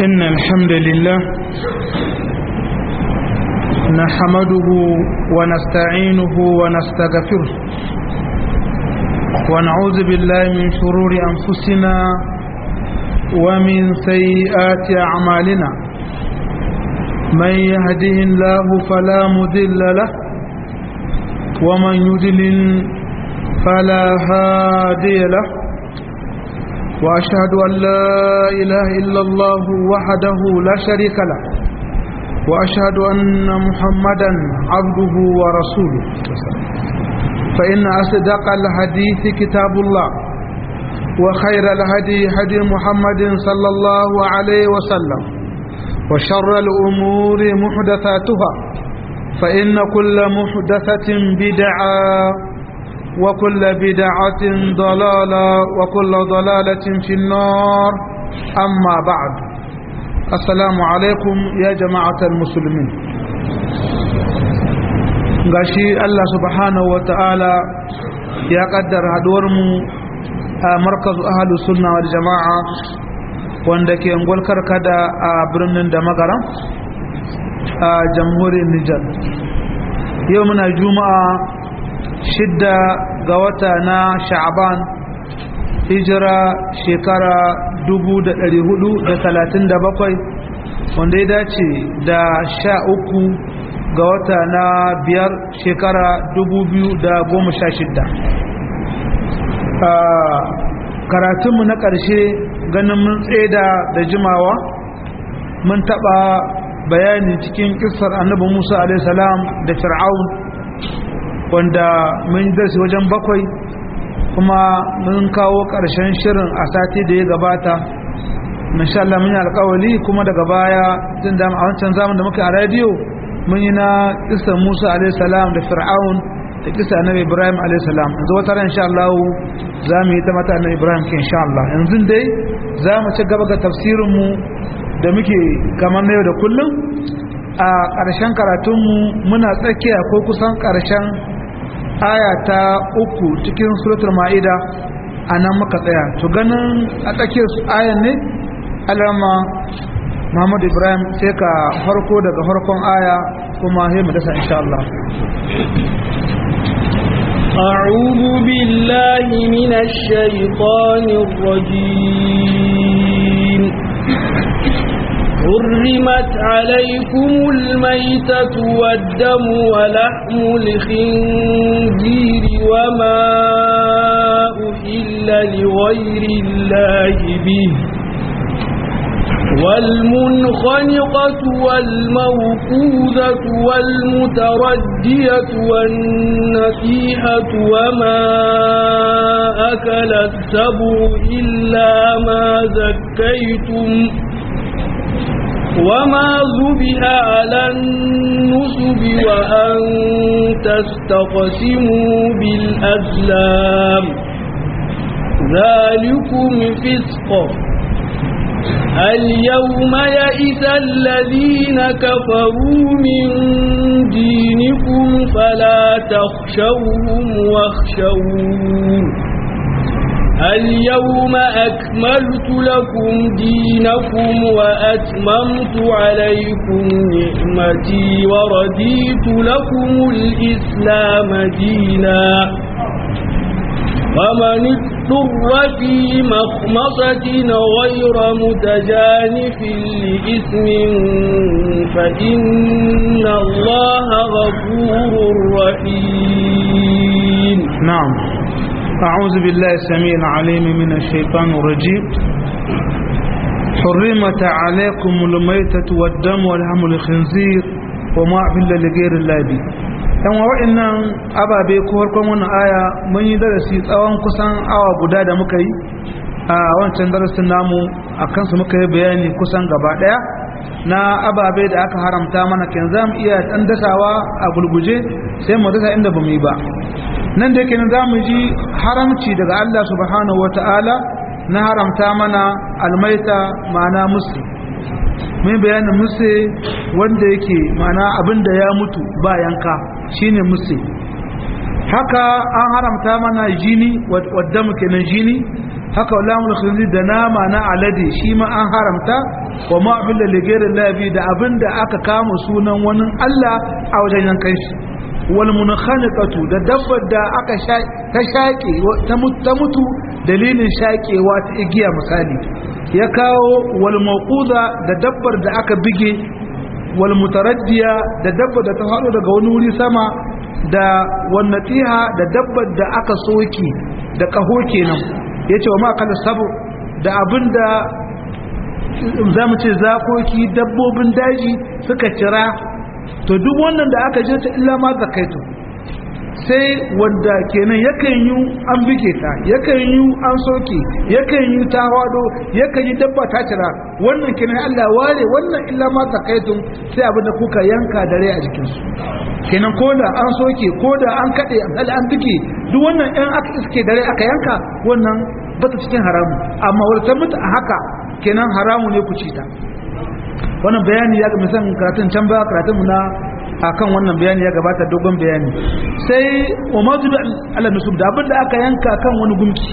إن الحمد لله نحمده ونستعينه ونستغفره ونعوذ بالله من شرور أنفسنا ومن سيئات أعمالنا من يهده الله فلا مذل له ومن يدلل فلا هادي له وأشهد أن لا إله إلا الله وحده لا شريك له وأشهد أن محمدا عبده ورسوله فإن أصدق الحديث كتاب الله وخير الهدي هدي محمد صلى الله عليه وسلم وشر الأمور محدثاتها فإن كل محدثة بدعة وكل بدعة ضلالة وكل ضلالة في النار أما بعد السلام عليكم يا جماعة المسلمين gashi Allah subhanahu wa ta'ala ya kaddara haduwarmu a markazu ahalus sunna wal jama'a wanda ke ngolkar kada a birnin da magaran a jamhuriyar Nijar yau muna juma'a shidda ga wata na sha'aban hijira shekara 437 wanda ya dace da sha uku ga wata na biyar shekara 2016 karatunmu na ƙarshe ganin mun tseda da jimawa mun taɓa bayani cikin ƙisar annabi musa a.s. da fir'aun wanda mun darsi wajen bakwai kuma mun kawo ƙarshen shirin a sati da ya gabata insha Allah mun yi alƙawali kuma daga baya tun da a wancan zaman da muka a rediyo mun yi na kisa Musa alaihi salam da Fir'aun da kisa Annabi Ibrahim alaihi salam yanzu wata ran insha Allah za mu yi ta mata Annabi Ibrahim ke insha Allah yanzu dai za mu ci gaba ga tafsirin mu da muke kamar na yau da kullum a ƙarshen karatunmu muna tsakiya ko kusan ƙarshen aya ta uku cikin suratul ma'ida a nan muka tsaya to ganin a tsakiyar ayan ne alama muhammadu ibrahim sai ka farko daga farkon aya kuma sai mu dasa insha Allah أعوذ بالله من الشيطان الرجيم حرمت عليكم الميتة والدم ولحم الخنزير وما أحل لغير الله به والمنخنقة والموقوذة والمتردية والنسيحة وما أكل السبع إلا ما زكيتم وما ذبح على النسب وأن تستقسموا بالأزلام ذلكم فسق اليوم يئس الذين كفروا من دينكم فلا تخشوهم واخشوون اليوم أكملت لكم دينكم وأتممت عليكم نعمتي ورديت لكم الإسلام دينا فمن اضطر في مخمصة غير متجانف لإثم فإن الله غفور رحيم نعم أعوذ بالله السميع العليم من الشيطان الرجيم حرمت عليكم الميتة والدم ولحم الخنزير وما أحل لغير الله به dan wa'annan ababe ko farkon wannan aya mun yi darasi tsawon kusan awa guda da muka yi a wancan darasin namu a kansu muka yi bayani kusan gaba daya na ababe da aka haramta mana kan za mu iya dan dasawa a gulguje sai mu dasa inda ba mu yi ba nan da yake za mu ji haramci daga Allah subhanahu wa ta'ala na haramta mana almaita ma'ana musu mai bayanin musu wanda yake ma'ana abinda ya mutu ba yanka shine musu haka an haramta mana jini wadda muke nan jini haka lamul khinzir da nama na alade shi ma an haramta wa ma abilla ligairin labi da abinda aka kama sunan wani Allah a wajen yankan shi wal munkhaniqatu da dabbar da aka ta shaƙe ta mutu dalilin shaƙewa ta igiya misali ya kawo wal mawquda da dabbar da aka bige wal mutaraddiya da dabbar da ta faɗo daga wani wuri sama da wannatiha da dabbar da aka soki da kaho kenan yace wa ma kala sabu da abinda zamu ce zakoki dabbobin daji suka cira to duk wannan da aka je ta illa ma zakaitu sai wanda kenan yakan yi an bige ta yakan yi an soke yakan yi ta wado yakan yi dabba ta cira wannan kenan Allah ware wannan illa ma zakaitun sai abin da kuka yanka dare a jikin su kenan ko da an soke ko da an kade an an bige duk wannan ɗan aka iske dare aka yanka wannan bata cikin haramu amma wata mutu a haka kenan haramu ne ku ci ta wannan bayani ya ga misan karatun can ba karatun mu na akan wannan bayani ya gabata dogon bayani sai umatu ala nusub da abinda aka yanka kan wani gumki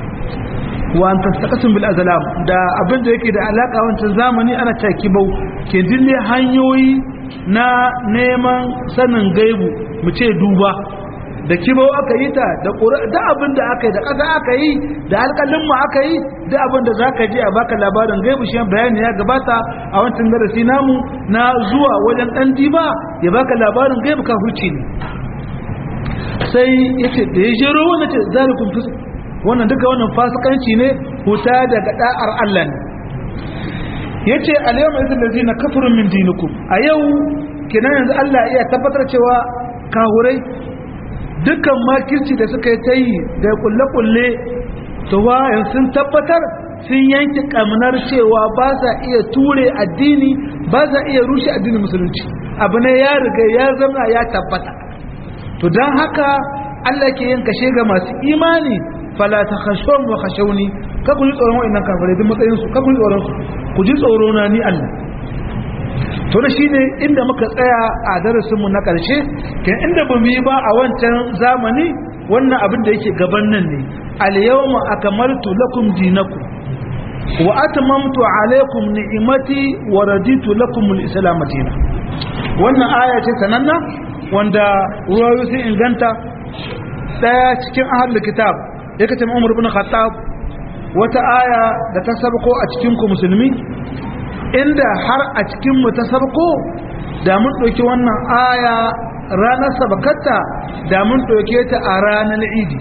wa an tastaqasim bil azlam da abinda yake da alaka wancan zamani ana caki bau ke dinne hanyoyi na neman sanin gaibu mu ce duba da kibau aka yi ta da da abin da aka yi da ƙasa aka yi da alƙalin mu aka yi da abin da zaka je a baka labarin gaibu shi bayani ya gabata a wancan darasi namu na zuwa wajen dan diba ya baka labarin gaibu ka hurci ne sai yace da ya jero wannan ce zalikum fis wannan duka wannan fasikanci ne huta daga da'ar Allah ne yace al-yawma idhil ladina kafaru min dinikum a yau kenan yanzu Allah iya tabbatar cewa kahurai dukkan makirci da suka yi ta yi da kulle-kulle to wayan sun tabbatar sun yanki kamnar cewa ba sa iya ture addini ba sa iya rushe addinin musulunci abu ne ya riga ya zama ya tabbata to don haka Allah ke yin kashe ga masu imani fala ta khashawun wa khashawni ka ku ji tsoron wa'annan kafirai duk matsayin su ka ku ji tsoron su ku ji tsoro na ni Allah to da shine inda muka tsaya a darasin mu na karshe kin inda bamu yi ba a wancan zamani wannan abin da yake gaban nan ne al yawma akmaltu lakum dinakum wa atmamtu alaykum ni'mati wa raditu lakum al islam dinan wannan aya ce sananna wanda ruwayo sun inganta daya cikin ahlul kitab yake ce Umar ibn Khattab wata aya da ta sabko a cikin ku musulmi inda har a cikin mu ta sabko da mun ɗauki wannan aya ranar sabakatta da mun ɗauke ta a ranar idi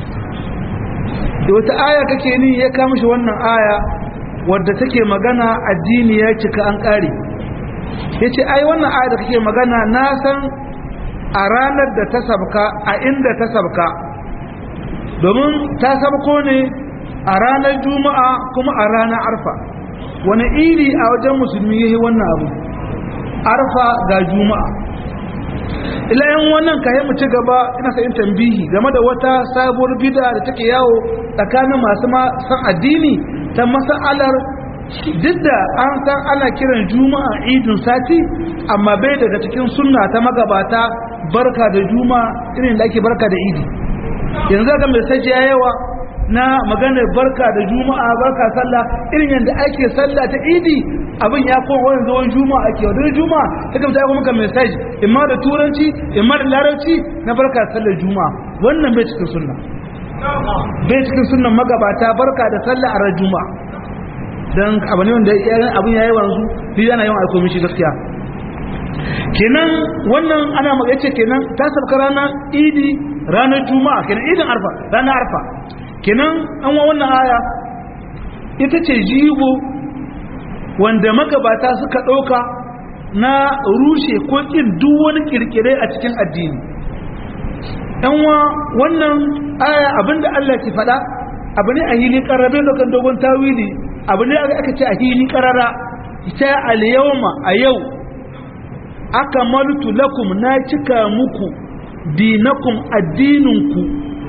da wata aya kake ni ya kama shi wannan aya wadda take magana addini ya cika an ƙare ya ce ai wannan aya da kake magana na san a ranar da ta sabka a inda ta sabka domin ta sabko ne a ranar juma'a kuma a ranar arfa wani iri a wajen musulmi ya yi wannan abu arfa ga juma'a ilayen wannan kayan mu ci gaba ina sa'in tambihi game da wata sabuwar bida da take yawo tsakanin masu san addini ta masa'alar duk da an san ana kiran juma'a idin sati amma bai daga cikin sunna ta magabata barka da juma'a irin da ake barka da idi yanzu ga mai sajiya yawa na maganar barka da juma'a barka sallah irin yadda ake sallah ta idi abin ya koma wani zuwan juma'a ake wadda juma'a ta kamta ya maka message imma da turanci imma da larabci na barka sallar juma'a wannan bai cikin sunna bai cikin sunnan magabata barka da sallah a ran juma'a dan abu ne wanda abin yayi wanzu ni yana yawan aiko mishi gaskiya kenan wannan ana maka yace kenan ta sabka ranar idi ranar juma'a kenan idin arfa ranar arfa kenan an wa wannan aya ita ce jigo wanda magabata suka ɗauka na rushe ko ƙin duk wani ƙirƙire a cikin addini wa wannan aya abinda Allah ke faɗa abu ne a hili ƙararren lokan dogon tawili abu ne aka ce a hili ƙarara ita al-yawma a yau aka malutu lakum na cika muku dinakum addininku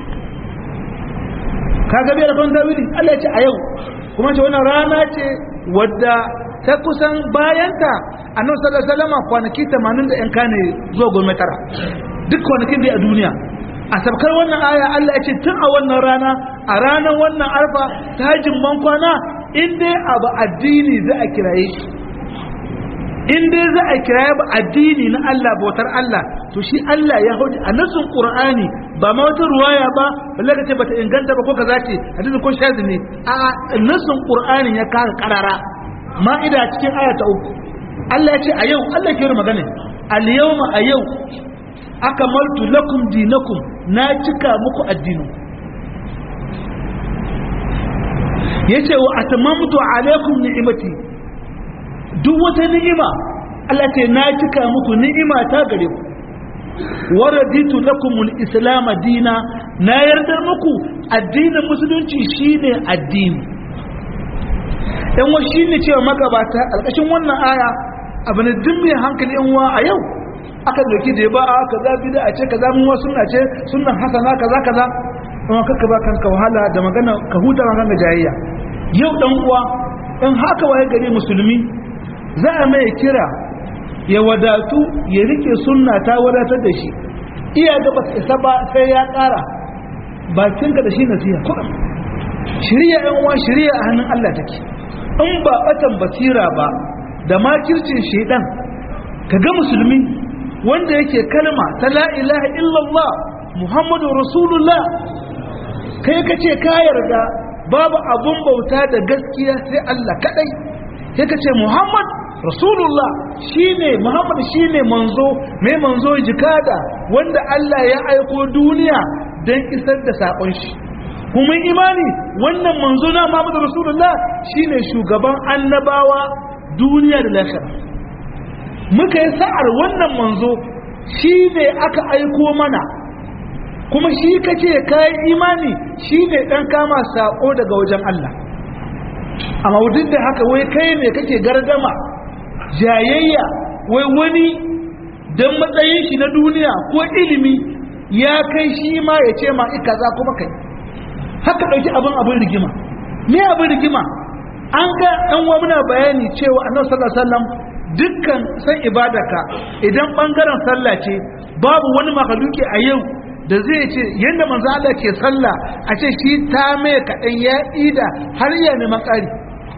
kaga bai da kan tawili Allah ya ce a yau kuma ce wannan rana ce wadda ta kusan bayanta annabi sallallahu alaihi wasallam kwanaki 80 da yan kane zuwa goma tara duk kwanakin da a duniya a sabkar wannan aya Allah ya ce tun a wannan rana a ranar wannan arfa ta hajjin bankwana in dai abu addini za a kiraye shi in dai za a kiraye ba addini na Allah bautar Allah to shi Allah ya hauji a nasin Qur'ani ba ma wata ruwaya ba balle ka ce bata inganta ba ko kaza ce hadisi ko shazi ne a nasin Qur'ani ya kara karara ma'ida cikin aya ta uku Allah ya ce a yau Allah ke magana al yawma a yau akamaltu lakum dinakum na cika muku addinin yace wa atamamtu alaikum ni'imati duk wata ni'ima Allah ce na cika muku ni'ima ta gare ku waraditu lakum al-islam dina na yarda muku addinin musulunci shine addini dan wa shine cewa magabata alƙashin wannan aya abu ne duk mai hankali yan wa a yau aka doki da ba a kaza bid'a ce kaza mun wasu sunna ce sunnan hasana kaza kaza amma kaka ba kanka wahala da magana ka huta magana jayayya yau dan uwa in haka waye gari musulmi za a mai kira ya wadatu ya rike sunna ta wadatar da shi iya ga ba isa ba sai ya kara bakinka da shi nasiha kuɗin shirya yan uwa shirya a hannun Allah take in ba batan basira ba da makircin shedan kaga musulmi wanda yake kalma ta la ilaha illallah muhammadu rasulullah kai ka ce ka yarda babu abun bauta da gaskiya sai Allah kadai sai ka ce muhammad rasulullah shine muhammad shine manzo mai manzo jikada wanda Allah ya aiko duniya don isar da sakon shi kuma imani wannan manzo na muhammad rasulullah shine shugaban annabawa duniya da lahira muka yi sa'ar wannan manzo shi ne aka aiko mana kuma shi kace kayan imani shi ne ɗan kama saƙo daga wajen Allah amma duk da haka wai kai ne kake gardama jayayya wai wani don matsayin shi na duniya ko ilimi ya kai shi ma ya ce ma ika za kuma kai haka ɗauki abin abin rigima me abin rigima an ga ɗan wa muna bayani cewa annabi sallallahu alaihi wasallam dukkan san ibadaka idan bangaren sallah ce babu wani makaluki a yau da zai ce yadda manzo Allah ke sallah a ce shi ta mai kaɗan ya ida har ya neman ƙari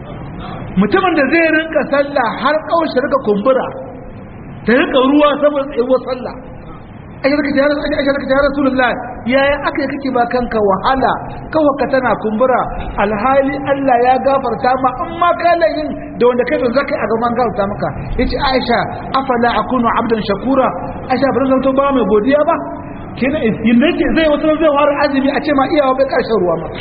mutumin da zai rinka sallah har kaushe rika kumbura ta rika ruwa saboda tsayuwar sallah ake rika jihar ake rika jihar rasulullah yaya aka yi kake ba kanka wahala kawai ka tana kumbura alhali Allah ya gafarta ma in ma ka yin da wanda kai don zakai a gaban gafarta maka yace Aisha afala akunu abdan shakura Aisha ba zan to ba mai godiya ba kina yinda zai wata zai fara azumi a ce ma iyawa bai karshen ruwa ma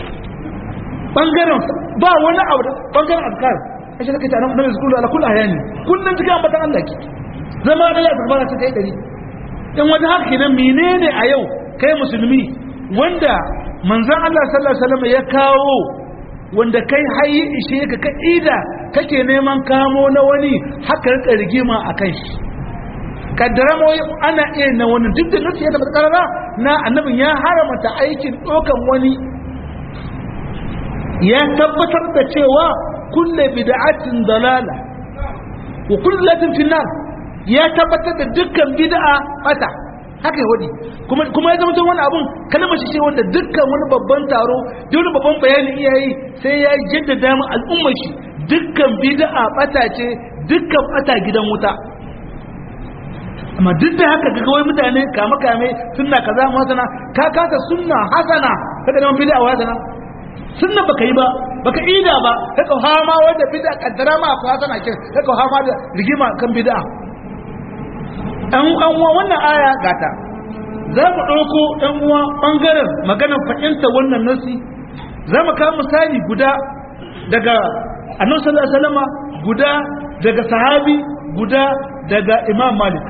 bangaren ba wani abu da bangaren azkar Aisha kake tana nan zikuru ala kullu ayani kullun cikin ambatan Allah ki zama da ya tabbata ta kai dari in wata haka kenan menene a yau kai musulmi wanda manzon Allah sallallahu alaihi wasallam ya kawo wanda kai hayi ishe ka ka ida kake neman kamo na wani haka rika rigima akan shi kaddara ma ana iya na wani duk da nufi ya tabbata karara na annabin ya haramta aikin dokan wani ya tabbatar da cewa kulle bid'atin dalala wa kullatin finnar ya tabbatar da dukkan bid'a bata haka yahudi kuma kuma ya zama tun wani abun kalmar shi ce wanda dukkan wani babban taro da wani babban bayani iyayi sai ya jaddada mu al'ummar shi dukkan bid'a bata ce dukkan bata gidan wuta amma duk da haka ga wai mutane kame kame sunna kaza mu hasana ka kasa sunna hasana kaga neman bid'a wa hasana sunna baka yi ba baka ida ba kaka hama wanda bid'a kaddara ma ko hasana kin kaka hama da rigima kan bid'a ɗan uwa wannan aya gata za mu ɗauko ɗan uwa ɓangaren maganar fahimta wannan nasi za mu kawo misali guda daga annabi sallallahu alaihi wasallam guda daga sahabi guda daga imam malik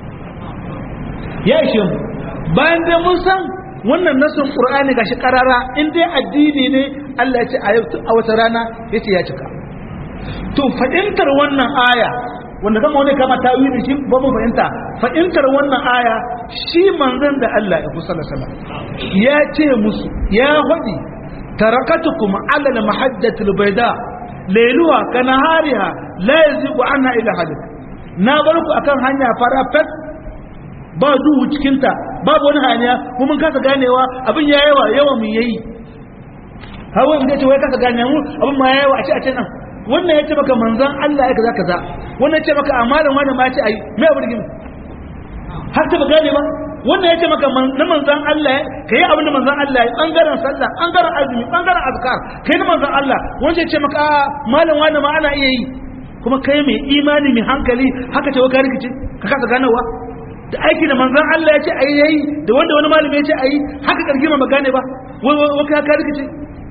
ya ishe mu bayan da mun san wannan nasin qur'ani gashi karara in dai addini ne Allah ya ce a wata rana yace ya cika to fahimtar wannan aya wanda kama wani kama ta yi shi ba mu fahimta fahimtar wannan aya shi manzon da Allah ya kusa da ya ce musu ya faɗi tarakatukum ala al-mahajjati al-bayda layluha kanahariha la yazigu anha ila halik na bar ku akan hanya fara fat ba duhu cikin ta babu wani haniya mu mun kasa ganewa abin ya yawa yawa mu yayi hawa in ce wai kasa gane mu abin ma yawa a ce a ce nan wannan ya ce maka manzon Allah ya kaza kaza wannan ya ce maka amalan wani ma ya ce ai me abu rigima har ta ba gane ba wannan ya ce maka na manzan Allah ka yi abin da manzan Allah ya ɓangaren sallah ɓangaren azumi ɓangaren azkar ka yi na manzan Allah wanda ya ce maka a malam wani ma ana iya yi kuma kai mai imani mai hankali haka ce waka rikici ka kasa ganawa da aiki da manzan Allah ya ce a yi yayi da wanda wani malami ya ce a yi haka kargima ma gane ba waka ka rikici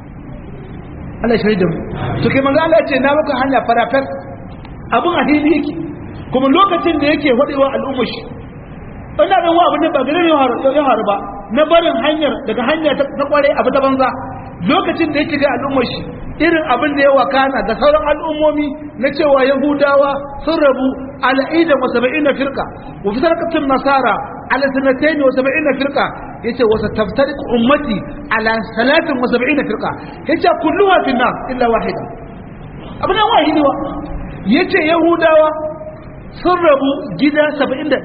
Allah shi da mu to kai manzan Allah ya ce na maka hanya farafar abin a hili yake kuma lokacin da yake wadewa al'ummar shi ina ɗan wa abin da ba gare ya haru ba na barin hanyar daga hanya ta kware abu ta banza lokacin da yake ga al'ummar shi irin abin da ya wakana ga sauran al'ummomi na cewa yahudawa sun rabu ala idan wa saba'ina firqa wa fi sarqatin nasara ala sanatayn wa saba'ina firqa yace wa sataftariq ummati ala salatin wa saba'ina firqa yace kulluha fi nar illa wahida abin nan wahidi wa yace yahudawa sun rabu gida 71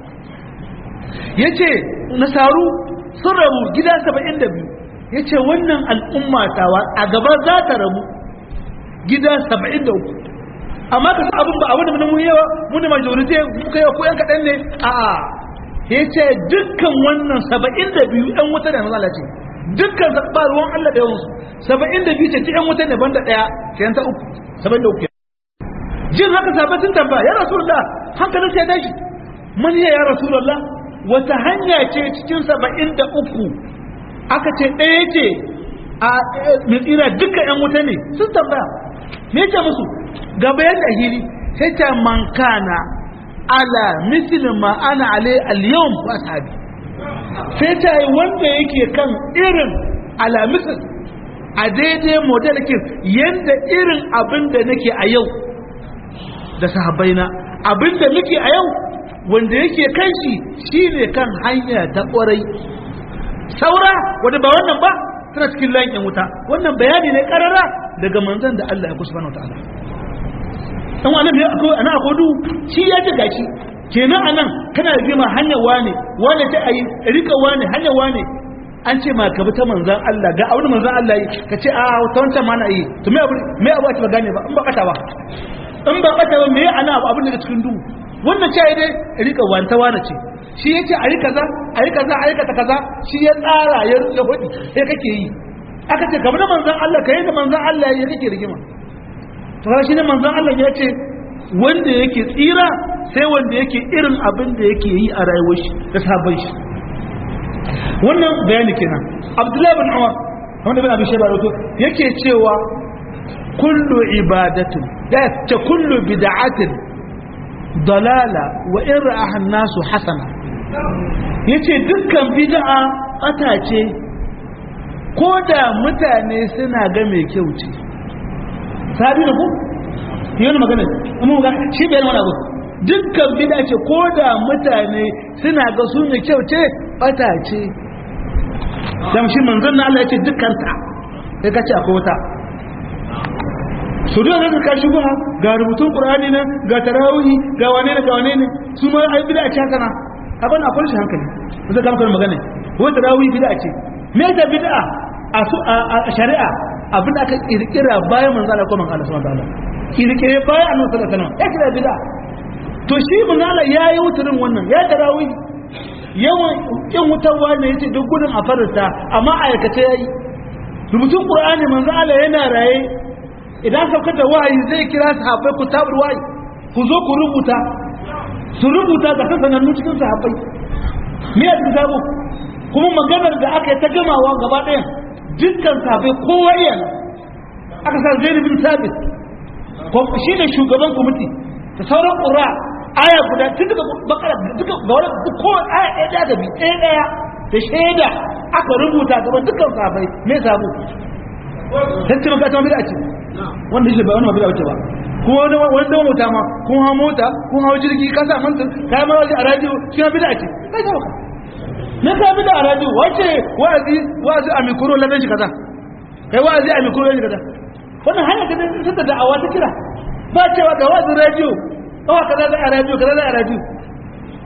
ya ce nasaru sun rabu gida saba'in da biyu ya ce wannan al'umma tawa a gaba za ta rabu gida saba'in da uku amma ka abin ba abin da mun yawa mun da majorite muka yawa ko yan kaɗan ne a a ya ce dukkan wannan saba'in da biyu yan wuta da mazala ce dukkan ba ruwan Allah da yawansu saba'in da biyu ce ci yan wuta ne banda ɗaya ke ta uku saba'in da uku jin haka sabatin tambaya ya rasu da hankalin sai ya tashi man ya rasu da wata hanya ce cikin saba'in da uku aka ce ɗaya ce a tsira duka ‘yan wuta ne sun tambaya me ce musu ga bayan da hili sai ta mankana ala misilin ma ana ale al-yawm wa sahabi sai ta yi wanda yake kan irin ala misil a daidai model kin yanda irin abin da nake a yau da sahabbaina abin da muke a yau wanda yake kan shi shine kan hanya ta kwarai saura wanda ba wannan ba tana cikin layin wuta wannan bayani ne karara daga manzon da Allah ya kusa ta'ala dan wannan ya akwai ana akodu shi ya ji gashi kenan anan kana rigima hanyar wane wane ta ayi rika wane hanyar wane an ce ma ka bi ta manzon Allah ga abin manzon Allah yi ka ce a ta wancan ma na yi to me abu me abu ake ba gane ba in ba kata ba in ba kata ba me ana abin da cikin duhu wannan ce dai rika wanta wane ce shi ya ce a yi kaza a yi kaza a yi kaza kaza shi ya tsara ya ya hudi sai kake yi aka ce kamar manzon Allah kai da manzon Allah ya kake rigima to shi ne manzon Allah ya ce wanda yake tsira sai wanda yake irin abin da yake yi a rayuwar shi da sabon shi wannan bayani kenan Abdullahi bin Umar wanda bin Abi Shayba rawato yake cewa kullu ibadatin da ta kullu bid'atin dalala wa in ra'aha an-nasu hasana yace dukkan bid'a ata ce ko da mutane suna ga mai kyau ce sabi da ku yana magana amma ga shi bai wani abu dukkan bid'a ce ko da mutane suna ga su mai kyau ce bata ce dan shi manzon Allah ya ce dukkan ta sai ka ce akwai wata su da zaka ka shigo ga rubutun qur'ani nan ga tarawih ga wane ne ga wane ne su ma ai bid'a ce haka na abin akwai shi hankali zai ga maka magana wai tarawih bid'a ce me da bid'a a su a shari'a abin da aka kirkira bayan manzo Allah ko manzo Allah subhanahu wa ta'ala kirkire bayan annabi sallallahu alaihi wasallam ya kira bid'a to shi manzo Allah yayi wuturin wannan ya tarawih yawan kin wutarwa ne yace duk gudun a farta amma aikace yayi rubutun qur'ani manzo Allah yana raye idan sauka da wahayi zai kira sahabbai ku tabar wahayi ku zo ku rubuta su rubuta ga sanannu cikin sahabbai me ya sabo kuma maganar da aka yi ta gamawa gaba ɗaya dukkan sahabbai kowa iya aka sa zaid bin sabit ko shi ne shugaban kwamiti da sauran ƙura aya guda tun daga bakara duka ga wani ko aya ɗaya da gabi ɗaya ɗaya da shaida aka rubuta gaban dukkan sahabbai me sabo sai maka ta bid'a ce wanda shi ba wani bid'a ce ba ko wani wani da mota ma kun ha mota kun ha jirgi ka sa mantin kai ma waje a radio shi ma bid'a ce kai ta baka ne ka bid'a a radio wace wa'azi wa'azi a mikro ladan shi kaza kai wa'azi a mikro ladan shi kaza wannan hanya ta da da'awa ta kira ba cewa ga wa'azi radio kawa kaza da a radio kaza da a radio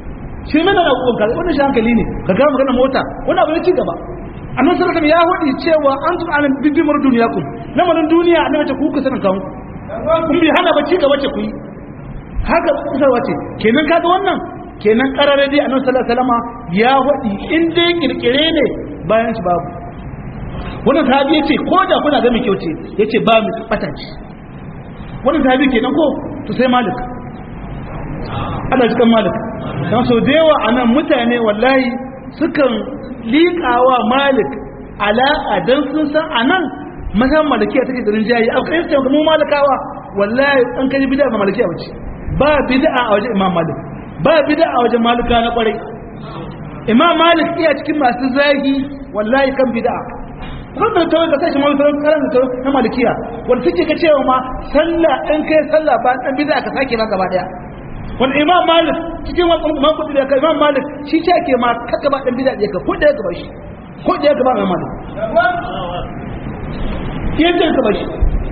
shi mana da kuka wannan shi hankali ne ka ga magana mota wannan abu ne ci gaba annabi sallallahu alaihi ya hudi cewa antum alam bibimar duniyakum lamarin duniya annabi ta kuka sanin kanku kun bi hana ba ci gaba ce ku yi haka kusarwa ce kenan kaga wannan kenan karare dai annabi sallallahu alaihi wasallam ya hudi in dai kirkire ne bayan shi babu wannan sahabi yace ko da kuna ga mai kyau ce yace ba mu bata ce wannan sahabi kenan ko to sai malik Allah shi kan malik dan so da yawa anan mutane wallahi sukan liƙawa malik alaƙa dan sun san anan mazan malikiya take da rinjaye a kai sai mu malikawa wallahi an kai bid'a ba malikiya bace ba bid'a a wajen imam malik ba bid'a a wajen malika na kwarai imam malik iya cikin masu zagi wallahi kan bid'a wannan ta wanda sai shi mai sauran karan da na malikiya wanda suke ga cewa ma sallah in kai sallah ba dan bid'a ka sake ba gaba daya wanda imam malik cikin wannan imam kudi da imam malik shi ce ke ma ka gaba dan bid'a ka ko da gaba shi ko da gaba imam malik yadda ka bashi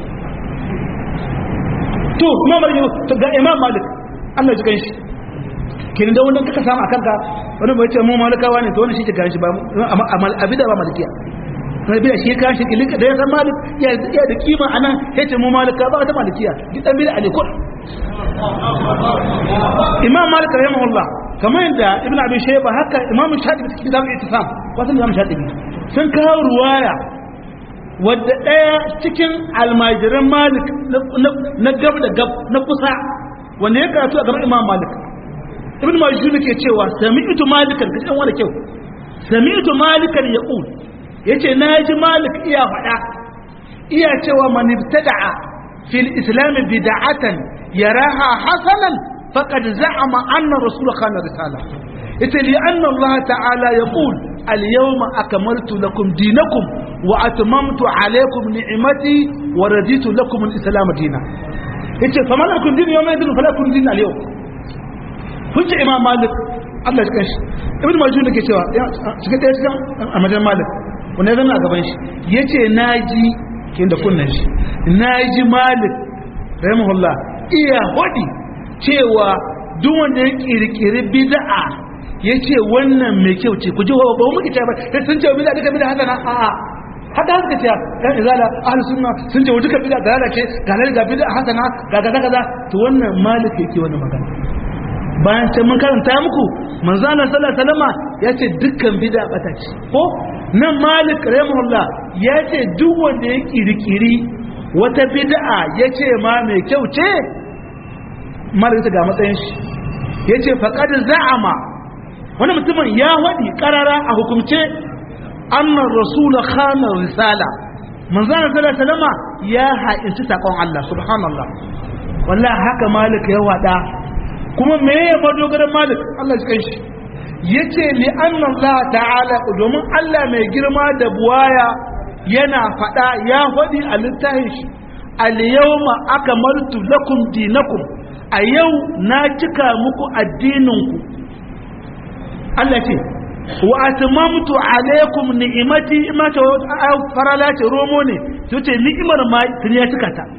to imam malik ga imam malik Allah ji kanshi kin da wannan kaka samu akan ka wani bai ce mu malikawa ne to wannan shi ke kan shi ba amma abida ba malikiya rabi shi kan shi kilin da ya san malik ya ya da kima anan sai ce mu malika ba ta malikiya duk dan bid'a ne ko imam malik rahimahullah kamar yadda ibnu abi shayba haka imam shatibi cikin kitabul ittisam wasan imam shatibi sun kawo ruwaya wadda ɗaya cikin almajiran malik na gab da gab na kusa wanda ya karatu a gaban imam malik ibn majid ke cewa sami'tu malikan kace wani kyau sami'tu malikan yaqul yace naji malik iya faɗa iya cewa man ibtada'a fil islam bid'atan yaraha hasanan faqad za'ama anna rasul khana risala yace li anna allah ta'ala yaqul al yawma akmaltu lakum dinakum wa atmamtu alaykum ni'mati wa raditu lakum al islam dinan yace fa man lakum din yawma idin fala kun din al yawm hujja imam malik Allah ya kashi ibn majid ne ke cewa shiga ɗaya cikin amajan malik wanda ya zama a gaban shi yace naji kin da kunnan shi naji malik rahimahullah iya hodi cewa duk wanda ya kirkiri bid'a yace wannan mai kyau ce ku ji ba mu kice ba sai sun ce bid'a duka bid'a hasana a a hada haka ce kan izala ahlus sunna sun ce duka bid'a da lalace ga nan ga bid'a hasana ga kaza kaza to wannan malik yake wannan magana bayan can mun karanta muku manzo Allah sallallahu alaihi wasallam yace dukkan bid'a bata ce ko nan malik rahimahullah yace duk wanda ya kirkiri wata bid'a yace ma mai kyau ce malik ta ga matsayin shi yace faqad za'ama wani mutumin ya wadi karara a hukumce annar rasul khana risala manzo Allah sallallahu alaihi wasallam ya ha'inci sakon Allah subhanallah wallahi haka malik ya wada kuma me ya madogaran malik Allah ya kai shi yace li anna Allah ta'ala domin Allah mai girma da buwaya yana fada ya fadi a littafin shi al yawma akmaltu lakum dinakum a yau na cika muku addininku Allah ce wa atmamtu alaykum ni'imati imata farala ce romo ne yace ni'imar ma tun ya cika ta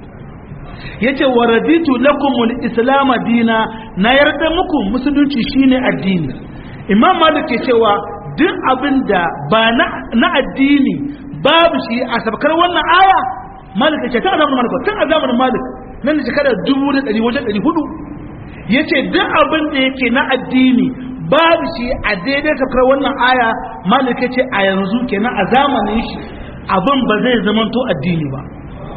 yace wa raditu lakumul islam dina na yarda muku musulunci shine addini imam malik ke cewa duk abinda ba na addini babu shi a sabkar wannan aya malik ce ta zamanin malik tun a zamanin malik nan da shekara 1400 wajen 400 yace duk abin da yake na addini babu shi a daidai sabkar wannan aya malik ce a yanzu kenan a zamanin shi abin ba zai zamanto addini ba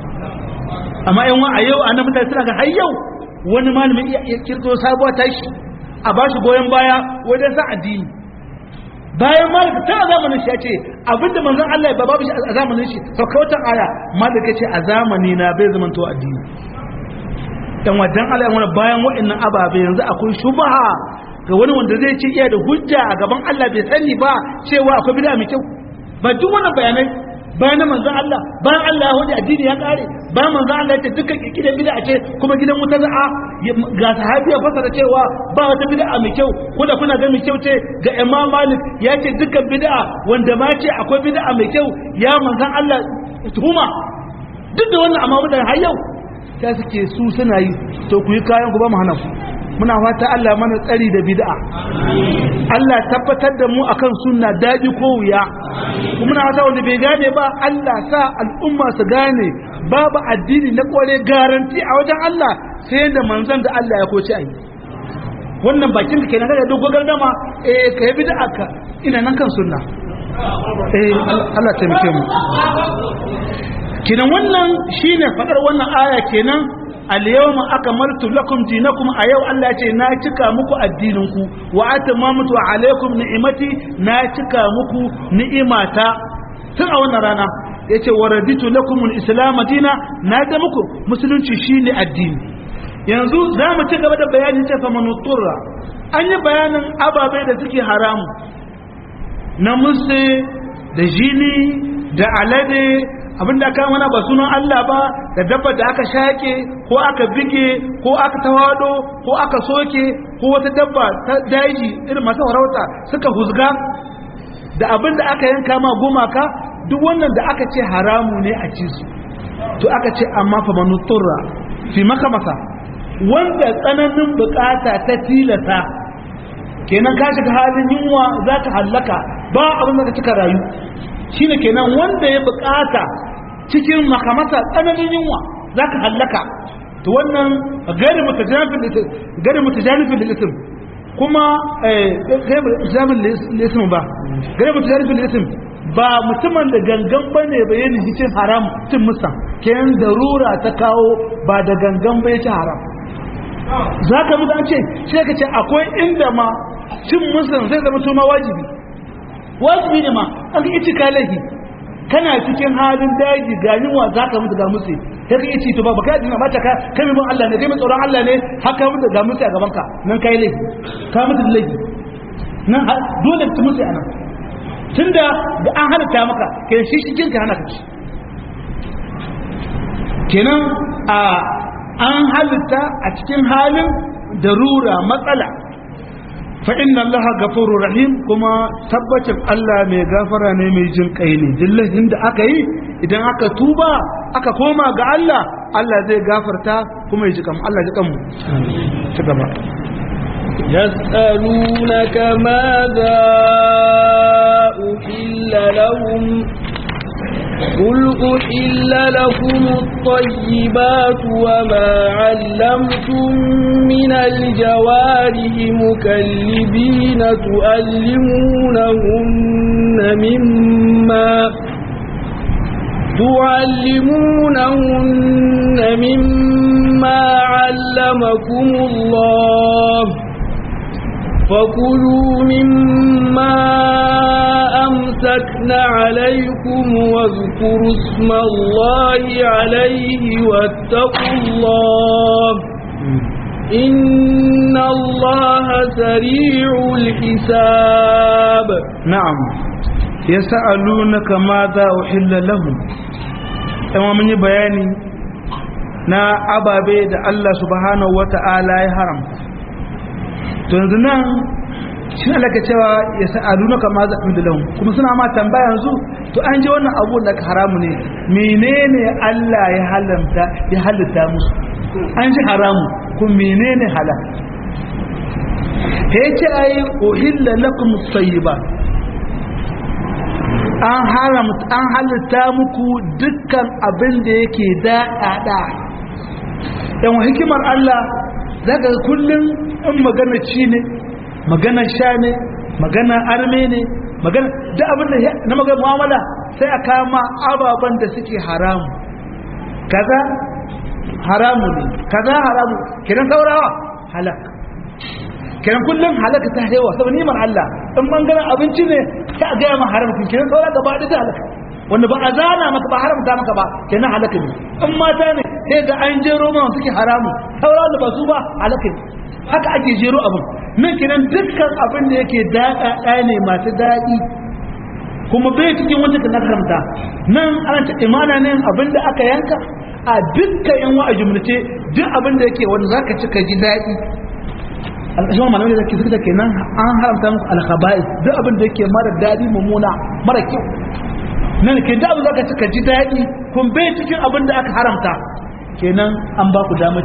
amma yan wa a yau a nan mutane suna ga har yau wani malamin iya kirkiro sabuwa ta shi a ba shi goyon baya wajen sa addini bayan malika ta a zamanin shi ya ce abinda manzon Allah ba babu shi a zamanin shi saukautar aya malika ce a zamani na bai zama to addini dan wadan Allah wani bayan wa'annan ababe yanzu akwai shubha ga wani wanda zai ce iya da hujja a gaban Allah bai sani ba cewa akwai bid'a mai kyau ba duk wannan bayanai bayan manzon Allah bayan Allah ya addini ya kare bayan manzon Allah ya ce dukkan gidan bid'a ce kuma gidan wuta za'a ga sahabi ya fasara cewa ba wata bid'a mai kyau ko da kuna ga mai kyau ce ga Imam Malik ya ce dukkan bid'a wanda ma ce akwai bid'a mai kyau ya manzon Allah tuhuma duk da wannan amma mutane har yau ta suke su suna yi to ku yi kayan ku ba mu hana ku muna fata Allah mana tsari da bid'a Allah tabbatar da mu akan sunna daɗi ko wuya kuma muna fata wanda bai gane ba Allah sa al'umma su gane babu addini na kore garanti a wajen Allah sai da manzon da Allah ya koci ayi wannan bakin ka kenan kaga dogo gardama eh kai bid'a ka ina nan kan sunna eh Allah ta mike mu kenan wannan shine fadar wannan aya kenan al-yawma akmaltu lakum dinakum a yau Allah ce na cika muku addininku wa atamamtu alaykum ni'imati na cika muku ni'imata tun a wannan rana yace waraditu lakum al-islam dina na da muku musulunci shine addini yanzu za mu ci gaba da bayanin ce fa manuturra an yi bayanin ababai da suke haramu na musu da jini da alade abinda aka mana ba sunan Allah ba da dabba da aka shake ko aka bige ko aka tawado ko aka soke ko wata dabba ta daji irin masu farauta suka huzga da abinda aka yanka ma gumaka duk wannan da aka ce haramu ne a ci su to aka ce amma fa manuturra fi maka masa wanda tsananin bukata ta tilata kenan ka shiga halin yunwa za ka hallaka ba abin da ka cika rayu shine kenan wanda ya bukata cikin makamasa tsananin yunwa za ka hallaka to wannan gari mutajanifin da isim kuma gari mutajanifin da isim ba gari mutajanifin da isim ba mutumin da gangan ba ne bayanin cin haram cin musa kenan darura ta kawo ba da gangan bai ci haram za ka mutu an ce sai ka ce akwai inda ma cin musulun zai zama suma wajibi wajibi ne ma an ka ici kalahi kana cikin halin daji ga yunwa za ka mutu ga musu sai ka ici to ba baka yadda mata ka kai mun Allah ne kai mai tsoron Allah ne haka mutu ga musu a gaban ka nan kai laifi ka mutu da laifi nan dole ta musu a nan tunda da an halatta maka kenan shi shi jinka hana ka ci kenan a an halitta a cikin halin darura matsala fa inna allaha ghafurur rahim kuma tabbacin Allah mai gafara ne mai jin kai ne dillahin da aka yi idan aka tuba aka koma ga Allah Allah zai gafarta kuma ya ji kan Allah ji kanmu ci gaba يسألونك ماذا أحل لهم قل أحل لكم الطيبات وما علمتم من الجوارح مكلبين تؤلمونهن مما تعلمونهن مما علمكم الله فكلوا مما أمسكن عليكم واذكروا اسم الله عليه واتقوا الله إن الله سريع الحساب نعم يسألونك ماذا أحل لهم كما من بياني na ababe da Allah subhanahu wata'ala ya haramta to yanzu nan shi ne laka cewa ya sa'adu na kama zaɓin da lahun kuma suna ma tambaya yanzu to an ji wannan abu da haramu ne menene Allah ya halamta ya halitta musu an ji haramu kuma menene halal ya ce ai uhilla lakum tayyiba an haramta an halitta muku dukkan abin da yake daɗaɗa yan hikimar Allah zaka kullum in magana ci ne magana sha ne magana arme ne magana da abin da na magana mu'amala sai a kama ababen da suke haramu kaza haramu ne kaza haramu kiran saurawa halak kiran kullum halaka ta hewa saboda ni'imar Allah in bangaren abinci ne ta ga ma haram kiran saura gaba da ta halaka wanda ba a zana maka ba haramta maka ba kenan halaka ne in mata ne sai ga an jero ma suke haramu saura da ba su ba halaka ne haka ake jero abin nan kenan dukkan abin da yake daɗa ne masu daɗi kuma bai cikin wanda ka nakaranta nan ana ta imana ne abin da aka yanka a dukkan yan wa'a jumlace duk abin da yake wanda zaka ci ka ji daɗi alƙashin malamai da suke da kenan an haramta muku alkhaba'is duk abin da yake mara daɗi mummuna mara kyau nan ke da abin zaka ci ka ji daɗi kun bai cikin abin da aka haramta kenan an ba ku damaci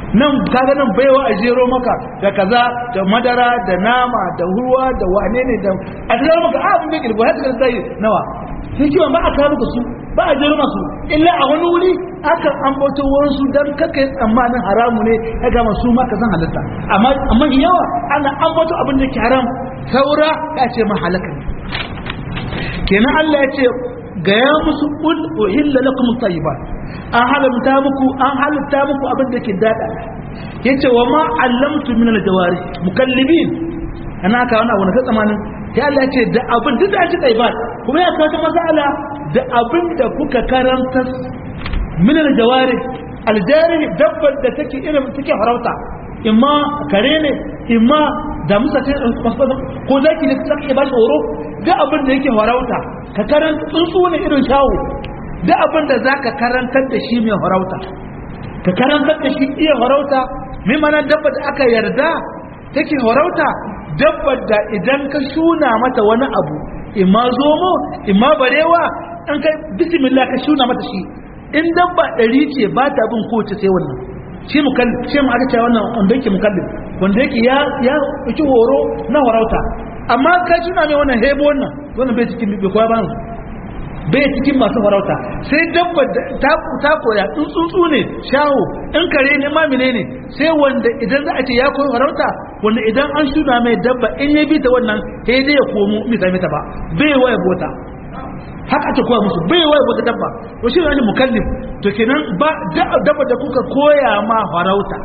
nan kaga nan baiwa a jero maka da kaza da madara da nama da ruwa da wane ne da a jero maka a abin da ke da haka sai nawa sai kiwon ba a kawo maka su ba a jero masu illa a wani wuri aka ambato wasu dan kaka yi tsammanin haramu ne ya gama su ma ka san halitta amma amma yawa ana ambato abin da ke haram saura ya ce ma halaka ne kenan Allah ya ce gaya musu qul uhilla lakum tayyibat an halamta muku an halatta muku abin da ke dada yace wa ma allamtu min aljawari mukallibin ana ka wannan wani tsamanin ya Allah ya ce da abin duk da ake tayyibat kuma ya kawo masala da abin da kuka karanta min aljawari aljari dabbar da take irin take farauta imma kare ne imma da musa ce ko zaki ne take ba shi horo da abin da yake farauta ka karanta tsuntsu ne irin shawo da abin da zaka karantar da shi mai farauta ka karantar da shi iya farauta mai mana dabba da aka yarda take farauta dabbar da idan ka shuna mata wani abu imma zomo imma barewa an kai bismillah ka shuna mata shi in dabba ɗari ce ba ta bin kowace sai wannan shi mukallif shi mu aka ce wannan wanda yake mukallif wanda yake ya ya ci horo na farauta amma ka shuna mai wannan hebo wannan wannan bai cikin bai koya ba bai cikin masu farauta sai dabba ta ta koya in tsuntsu ne shawo in kare ne ma ne sai wanda idan za a ce ya koyi farauta wanda idan an shuna mai dabba in ya bi ta wannan sai dai ya komo mita mita ba bai waya bota haka ake koya musu bai waya bota dabba to shi ne mukallif to kenan ba dabba da kuka koya ma farauta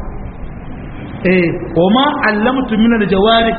eh wa ma allamtu min al-jawari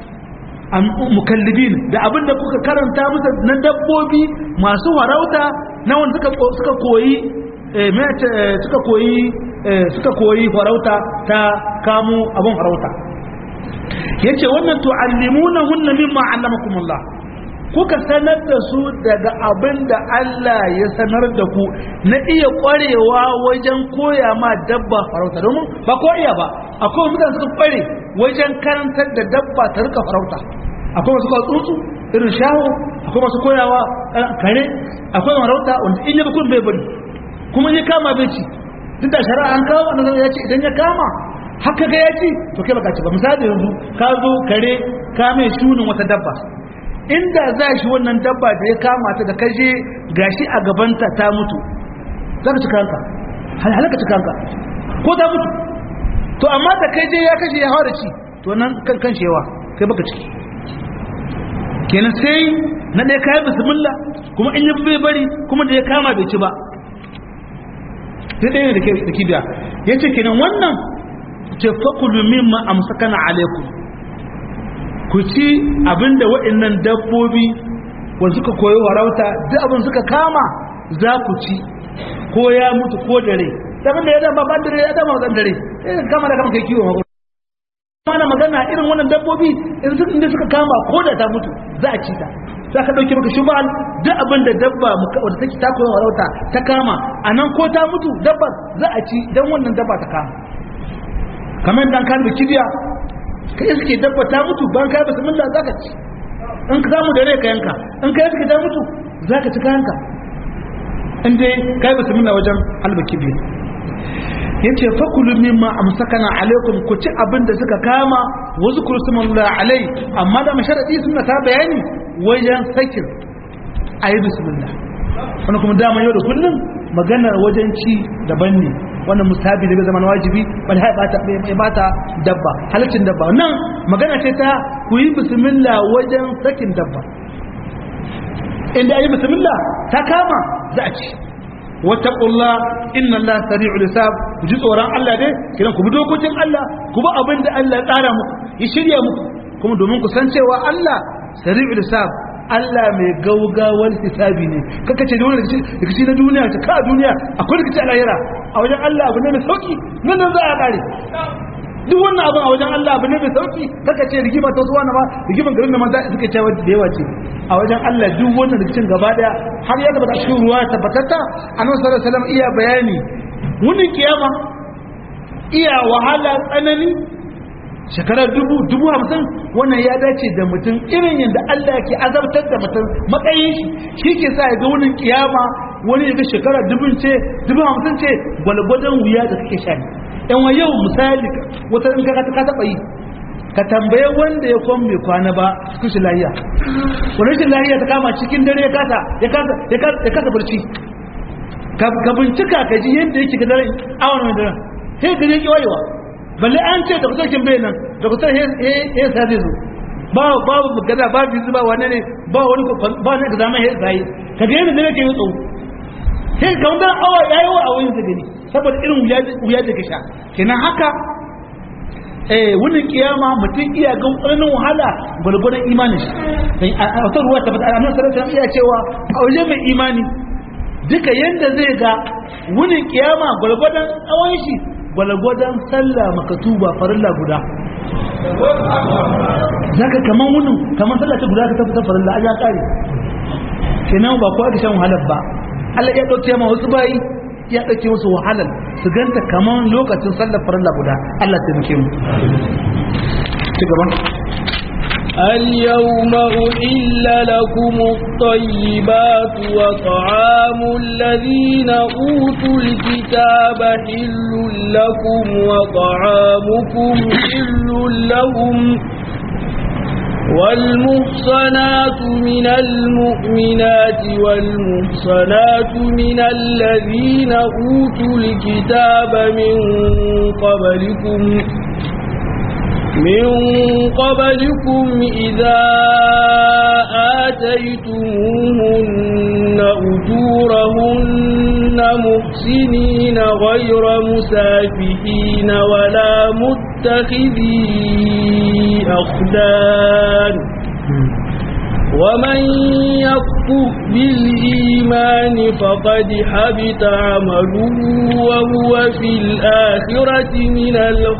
mukallibin da abin da kuka karanta musu na dabbobi masu farauta na wanda suka suka koyi suka koyi suka koyi farauta ta kamo abin farauta yace wannan tu'allimuna hunna mimma 'allamakumullah kuka sanar da su daga abin da Allah ya sanar da ku na iya kwarewa wajen koya ma dabba farauta domin ba ko iya ba akwai mutane suka kware wajen karantar da dabba ta rika farauta akwai masu kawo tsuntsu irin shaho akwai masu koyawa kare akwai marauta wanda in yi bukun bai bari kuma ya kama bai ci duk da shari'a an kawo annabi ya ce idan ya kama haka ga ya ci to kai baka ci ba misali yanzu ka zo kare ka mai shunin wata dabba inda za shi wannan dabba da ya kama ta da kaje gashi a gabanta ta mutu za ka ci kanka halaka ci kanka ko ta mutu to amma da kai je ya kashe ya hawa da ci to nan kan kan shewa kai baka ciki kenan sai na ɗaya kayan bismillah kuma in yi bai bari kuma da ya kama bai ci ba sai ɗaya da kibiya ya ce kenan wannan ce fakulu mimma amsakana alaikum ku ci abinda waɗannan dabbobi wanda suka koyi warauta duk abin suka kama za ku ci ko ya mutu ko dare abin da ya dama ban dare ya dama ban dare kama da kama kai kiwo mana magana irin wannan dabbobi inda suka kama ko da ta mutu za a ci ta za ka ɗauki maka shubal duk abin da dabba wadda take ta koyi warauta ta kama a nan ko ta mutu dabba za a ci don wannan dabba ta kama kamar dan kan kibiya ka iske dabba ta mutu ban kai bismillah za ka ci in ka samu da rai ka yanka in ka iske ta mutu za ka ci kayanka in dai kai bismillah wajen halba kibiya yace fakulu mimma amsakana alaikum ku ci abin da suka kama wa zikru smallahi alai amma da masharadi suna ta bayani wajen sakin ayi bismillah wannan kuma dama yau da kullum maganar wajen ci daban ne wannan mustahabi da bai zama wajibi bal hai bata bai bata dabba halaccin dabba nan magana ce ta ku yi bismillah wajen sakin dabba inda ayi bismillah ta kama za a ci wattaqullah inna Allah sari'ul hisab ku ji tsoron Allah dai kiran ku bi dokokin Allah ku bi abin da Allah ya tsara muku ya shirya muku kuma domin ku san cewa Allah sari'ul hisab Allah mai gaugawar hisabi ne kaka ce da wani rikici na duniya ta ka duniya akwai rikici a lahira a wajen Allah abu ne mai sauki nan nan za a kare duk wannan abin a wajen Allah abu ne mai sauki kaka ce rigima ta zuwa na ma rigiman garin da ma suka cewa da yawa ce a wajen Allah duk wannan rikicin gaba daya har ya tabbata cikin ruwa tabbatatta annabi sallallahu alaihi wasallam iya bayani wani kiyama iya wahala tsanani shekarar dubu dubu hamsin wannan ya dace da mutum irin yadda Allah ke azabtar da mutum matsayin shi shi ke sa ya ga wunin kiyama wani ya ga shekara dubin ce dubin hamsin ce gwalgwadon wuya da kake sha ne yan wa yau misali wata in ka ka taɓa yi ka tambaye wanda ya kwan mai kwana ba cikin shi lahiya wani shi lahiya ta kama cikin dare ya kasa ya kasa ya kasa barci ka bincika ka ji yadda yake ga dare awon mai dare sai ka je ki wayewa balle an ce da kusa kin bai nan da kusa ya sa zai zo ba babu gada ba bizu ba wani ne ba wani ba ne da zama ya sai ka ga yadda dare ke yi tsawo sai ka wanda awa yayi wa awoyin sa gani saboda irin wuya da ka sha kenan haka eh wani kiyama mutum iya ga tsananin wahala gwargwadon imanin shi a wata ruwa ta fata annabi sallallahu alaihi iya cewa a waje mai imani duka yanda zai ga wani kiyama gwargwadon tsawon shi gwargwadon sallah makatuba farilla guda zaka kaman wunin kaman sallah ta guda ka tafi farilla ya kare kenan ba kowa ka shan wahalar ba Allah ya dauke ma wasu bayi ya ɗauke musu wahalar su ganta kamar lokacin sallar farilla guda Allah taimake mu ci gaba اليوم أحل لكم الطيبات وطعام الذين أوتوا الكتاب حل لكم وطعامكم حل لهم والمحصنات من المؤمنات والمحصنات من الذين أوتوا الكتاب من قبلكم من قبلكم إذا آتيتموهن أجورهن محسنين غير مسافحين ولا متخذي أخدان ومن يكفر بالإيمان فقد حبط عمله وهو في الآخرة من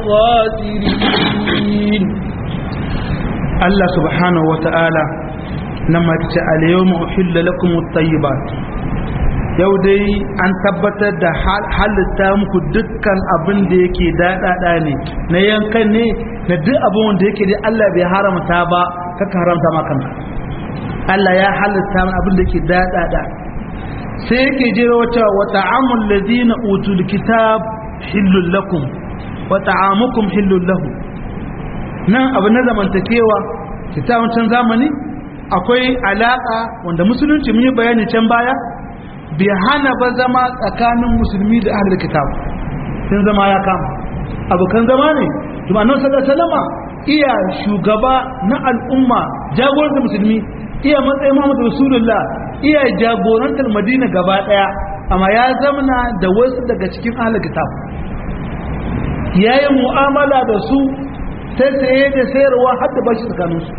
الخاسرين الله سبحانه وتعالى لما تسأل يوم أحل لكم الطيبات yau dai an tabbatar da halitta muku dukkan abin da yake daɗaɗa ne na yankan ne na duk abin da yake dai Allah bai haramta ba kaka haramta ma kanka Allah ya halitta min abin da yake daɗaɗa sai yake jira wata wa ta'amul ladina utul kitab hillul lakum wa ta'amukum hillul lahum nan abu na zamantakewa kitabun can zamani akwai alaka wanda musulunci mun yi bayani can baya bai hana ba zama tsakanin musulmi da ahlul kitab sun zama ya kama abokan zama ne kuma annabi sallallahu alaihi wasallama iya shugaba na al'umma jagorantar musulmi iya matsayin Muhammad Rasulullah iya jagorantar Madina gaba daya amma ya zamana da wasu daga cikin ahlul kitab yayi mu'amala da su ta saye da sayarwa har da bashi tsakanin su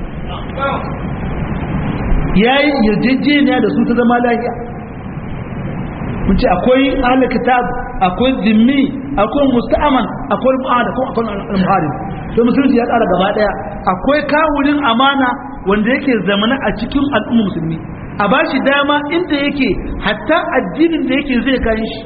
yayi yarjejeniya da su ta zama lafiya mun ce akwai ahlul kitab akwai zimmi akwai musta'aman akwai mu'ahad akwai al-muharib to musulunci ya tsara gaba daya akwai kawulin amana wanda yake zamana a cikin al'umma musulmi a ba shi dama inda yake hatta addinin da yake zai kan shi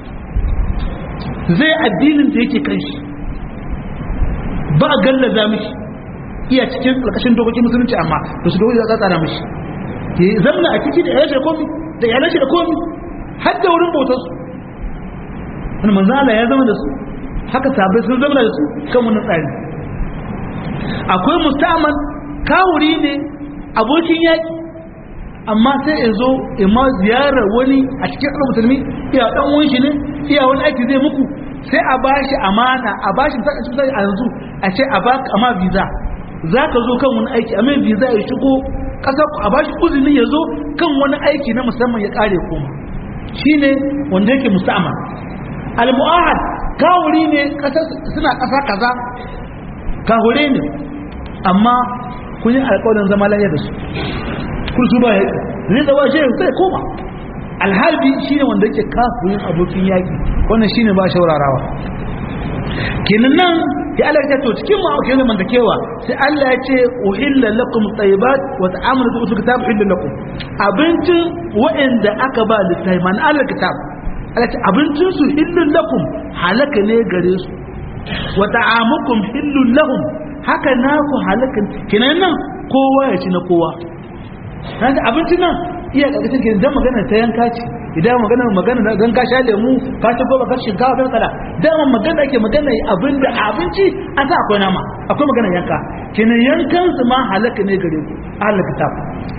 zai addinin da yake kan shi ba a gallaza mishi iya cikin ƙarƙashin dokokin musulunci amma da su dokoki za a tsara mishi ya zamana a ciki da yalan shi da komi da yalan shi da komi har da wurin bautar su wani manzala ya zama da su haka sabai sun zama da su kan wani tsari akwai musamman kawuri ne abokin yaƙi amma sai ya zo ima ziyarar wani a cikin ɗan musulmi iya ɗan wani shi ne iya wani aiki zai muku sai a ba shi amana a ba shi sai a yanzu a ce a baka amma visa za ka zo kan wani aiki amma visa ya shigo ƙasar a ba shi uzini ya zo kan wani aiki na musamman ya ƙare koma shi ne wanda yake musamman al-mu'ahad kawuri ne suna ƙasa kaza kahure ne amma kun yi alƙawarin zama lafiya da su kun su ba ya zai tsawa shi sai koma alhalbi shine wanda yake kafirin abokin yaki wannan shine ba shaurarawa kenan nan ya Allah ya to cikin mu ake zaman kewa sai Allah ya ce uhilla lakum tayyibat wa ta'amulu bi usul kitab uhilla lakum abincin wa'anda aka ba littafi man Allah kitab Allah ce abincin su hillul lakum halaka ne gare su wa ta'amukum hillul lahum haka naku halakan kenan nan kowa ya ci na kowa dan abincin nan iya karkashin kenan dan magana ta yanka ce idan magana magana da gan ka sha lemu ka ci goma ka shinkafa bai kala dama magana ake magana abinda abinci an sa akwai nama akwai magana yanka kenan yankan su ma halaka ne gare ku ahlul kitab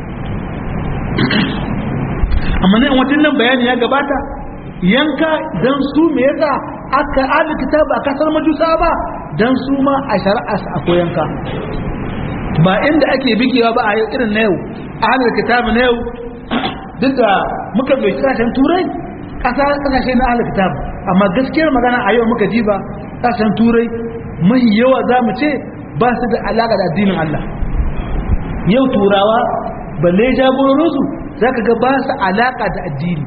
amma ne wajen nan bayani ya gabata yanka dan su me yasa aka ahlul kitab a kasar majusa ba dan su ma a shari'a akwai yanka ba inda ake bigewa ba a yau irin na yau ahlul kitab na yau duk da muka bai kasashen turai kasashe na ahlul kitab amma gaskiyar magana a yau muka ji ba kasashen turai mai yawa za mu ce ba su da alaka da addinin Allah yau turawa balle jagororinsu za ka ga ba su alaka da addini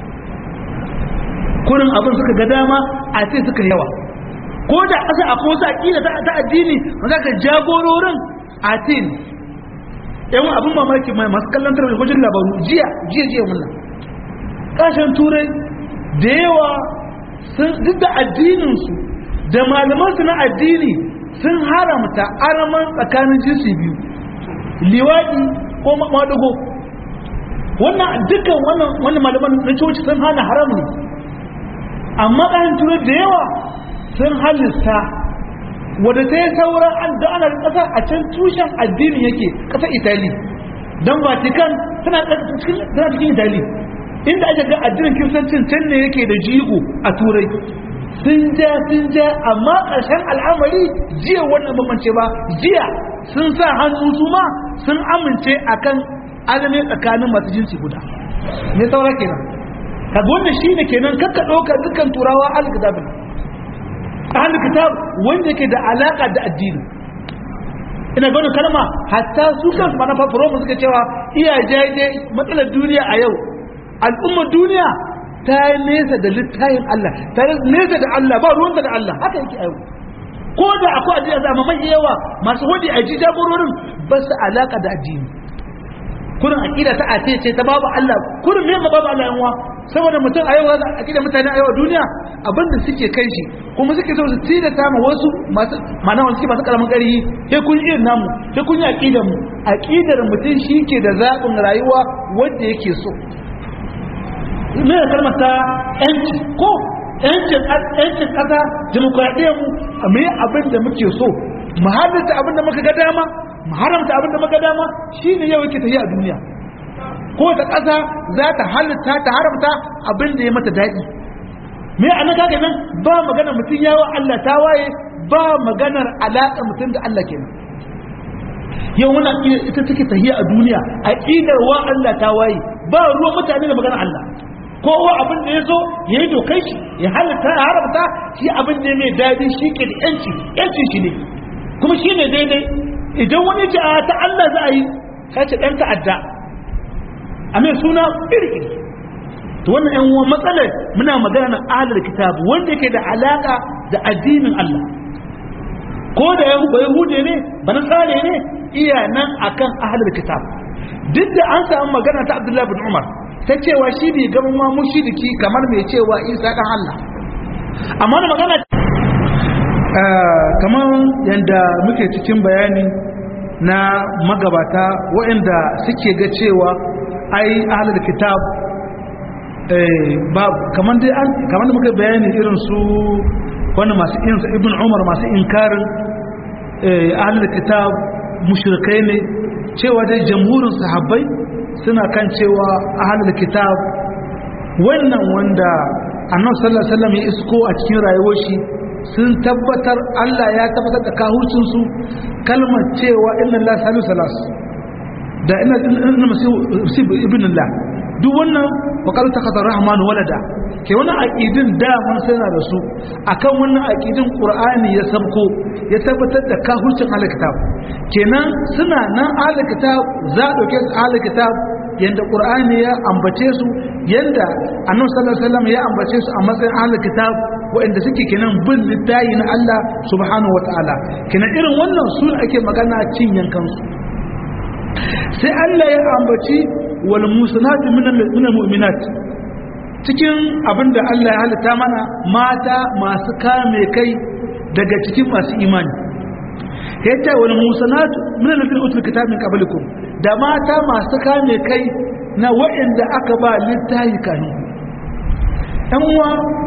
kurin abin suka ga dama a ce suka yawa ko da asa a kosa aƙida ta addini za ka jagororin a ce yan abin mamaki mai masu kallon tarbi wajen labaru jiya jiya jiya wannan kashin turai da yawa duk da addininsu da malamansu na addini sun haramta araman tsakanin jinsi biyu liwaɗi ko maɗugo wannan dukkan wannan malaman na coci sun hana haram ne amma ƙashin turai da yawa sun halista wadda ta yi sauran an da ana ƙasar a can tushen addini yake ƙasar itali don vatican tana cikin itali inda ake ga addinin kiristancin can ne yake da jigo a turai sun ja sun ja amma ƙarshen al'amari jiya wannan bambance ba jiya sun sa hannu su ma sun amince akan alame tsakanin masu jinsi guda ne saura kenan kaga wannan shine kenan kakka ɗauka dukkan turawa alkitabin ahli kitab wanda yake da alaka da addini ina gano kalma hatta su kansu ma na fafuro suka cewa iya jaje matsalar duniya a yau al'ummar duniya ta yi nesa da littayin Allah ta yi nesa da Allah ba ruwanta da Allah haka yake a yau ko da akwai addini a mai yawa masu wadi a ji jagororin ba su alaka da addini kurin aqida ta ace ce ta babu Allah kurin me babu Allah yanwa saboda mutum a yau za a aqida mutane a yau a duniya abinda suke kai shi kuma suke so su tida ta ma wasu masu mana wanda suke masu karamin ƙarfi sai kun yi namu sai kun yi aqidar mu aqidar mutum shi ke da zaɓin rayuwa wanda yake so me ya kalmar ta yanci ko yancin yancin ƙasa demokradiyyar mu a me abin da muke so mu halitta abin da muka ga dama mu haramta abin da muka dama shine yau yake tafiya a duniya ko ta ƙasa za ta halitta ta haramta abin da ya mata daɗi me a nan kaga nan ba magana mutum yawa Allah ta waye ba maganar alaƙa mutum da Allah kenan yau wannan ita take tafiya a duniya aqidar wa Allah ta waye ba ruwan mutane da maganar Allah kowa abin da ya zo ya yi dokai shi ya halitta ya haramta shi abin da ya mai daɗi shi ke da yanci yanci shi ne kuma shi ne daidai idan wani ce a ta Allah za a yi sai ce ɗan ta'adda a mai suna iri to wannan yan uwan matsalar muna magana na ahalar kitab wanda yake da alaka da addinin Allah ko da ya yahude ne ba nasare ne iya nan akan ahalar kitab duk da an samu magana ta Abdullahi bin Umar ta cewa shi bai gama ma mushriki kamar mai cewa Isa dan Allah amma da magana kamar yadda muke cikin bayani na magabata waɗanda suke ga cewa ai ahalar kitab ba kamar dai an kamar da muka bayani irin su wani masu insa ibn umar masu inkarin ahalar kitab mushrikai ne cewa dai jamhurin sahabbai suna kan cewa ahalar kitab wannan wanda annabi sallallahu alaihi wasallam ya isko a cikin rayuwar shi sun tabbatar Allah ya tabbatar da kahucinsu kalmar cewa inna Allah salu salas da ina inna masih ibn Allah duk wannan wakar ta kasar rahman walada ke wannan aqidin da mun sana da su akan wannan aqidin qur'ani ya sabko ya tabbatar da kahucin alkitab kenan suna nan alkitab za a dauke su alkitab yanda qur'ani ya ambace su yanda annabi sallallahu alaihi wasallam ya ambace su a matsayin alkitab waɗanda suke kenan bin littayi na Allah subhanahu wataala kenan irin wannan su ake magana cin yankansu sai Allah ya ambaci wal musanatu min mu'minat cikin abinda Allah ya halitta mana mata masu kame kai daga cikin masu imani yace wal musanatu min alladhina utul kitaba min qablikum da mata masu kame kai na waɗanda aka ba littayi kanu ɗan uwa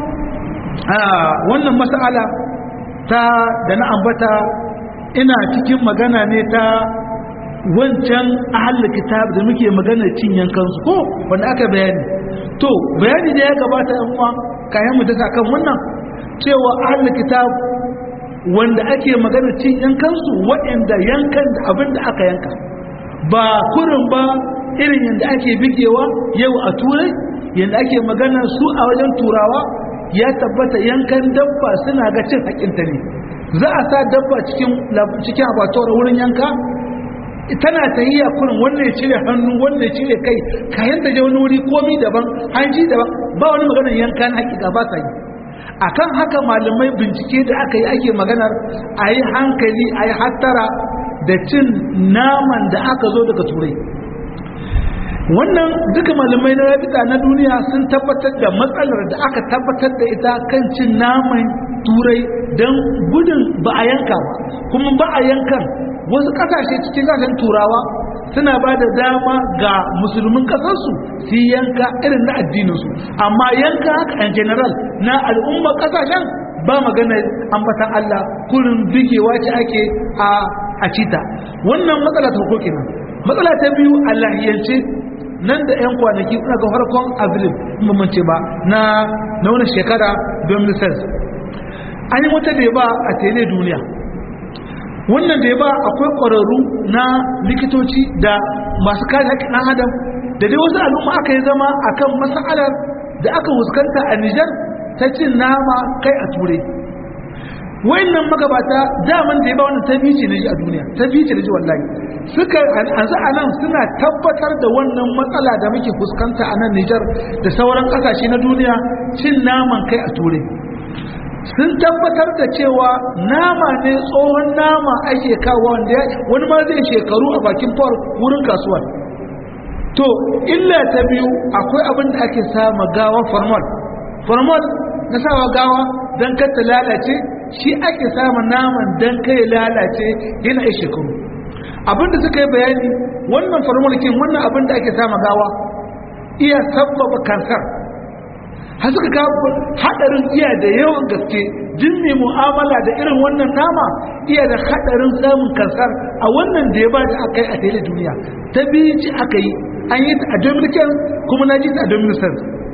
wannan mas'ala ta da na ambata ina cikin magana ne ta wancan ahalul kitab da muke magana cin yankansu ko wanda aka bayani to bayani da ya gabata yan uwa kayan mu dasa kan wannan cewa ahalul kitab wanda ake magana cin yankansu waɗanda yankan da abin da aka yanka ba kurin ba irin yadda ake bigewa yau a turai yadda ake magana su a wajen turawa ya tabbata yankan dabba suna ga cin haƙinta ne za a sa dabba cikin cikin abatuwar wurin yanka tana tahiyya kurin wannan ya cire hannu wannan ya cire kai kayan da je wani wuri komi daban hanji daban ba wani maganar yankan hakika ba sa yi akan haka malamai bincike da aka yi ake maganar a yi hankali a yi hattara da cin naman da aka zo daga turai wannan duka malamai na rabita na duniya sun tabbatar da matsalar da aka tabbatar da ita kan cin naman turai don gudun ba a yanka ba kuma ba a yankan wasu kasashe cikin kasashen turawa suna ba da dama ga musulmin kasarsu su yanka irin na addininsu amma yanka haka in general na al'umma kasashen ba magana ambatan Allah kurin bigewa ce ake a a cita wannan matsala ta farko kenan matsala ta biyu a lahiyance nan da 'yan kwanaki kuna ga farkon abril mamance ba na na wani shekara 2006 an yi wata da ba a tele duniya wannan da ba akwai ƙwararru na likitoci da masu kare haƙƙin ɗan adam da dai wasu al'umma aka yi zama akan masalar da aka fuskanta a nijar ta cin nama kai a turai wayannan magabata daman da ya ba wannan ta bice ne a duniya ta bice ne wallahi suka anzu a nan suna tabbatar da wannan matsala da muke fuskanta a nan Nijar da sauran kasashe na duniya cin naman kai a turai sun tabbatar da cewa nama ne tsohon nama ake kawo wanda wani ma zai shekaru a bakin fawar wurin kasuwar to illa ta biyu akwai abin da ake sama gawa formal formal na sawa gawa don kata lalace shi ake samun naman don kai lalace yana yi shekaru abinda suka yi bayani wannan farmulkin wannan abin da ake sama gawa iya sabbaba kansar har suka kawo hadarin iya da yawan gaske jin mai mu'amala da irin wannan nama iya da hadarin samun kansar a wannan da ya ba da aka yi a tele duniya ta biyu ci aka yi an yi ta a dominican kuma na ji ta a dominican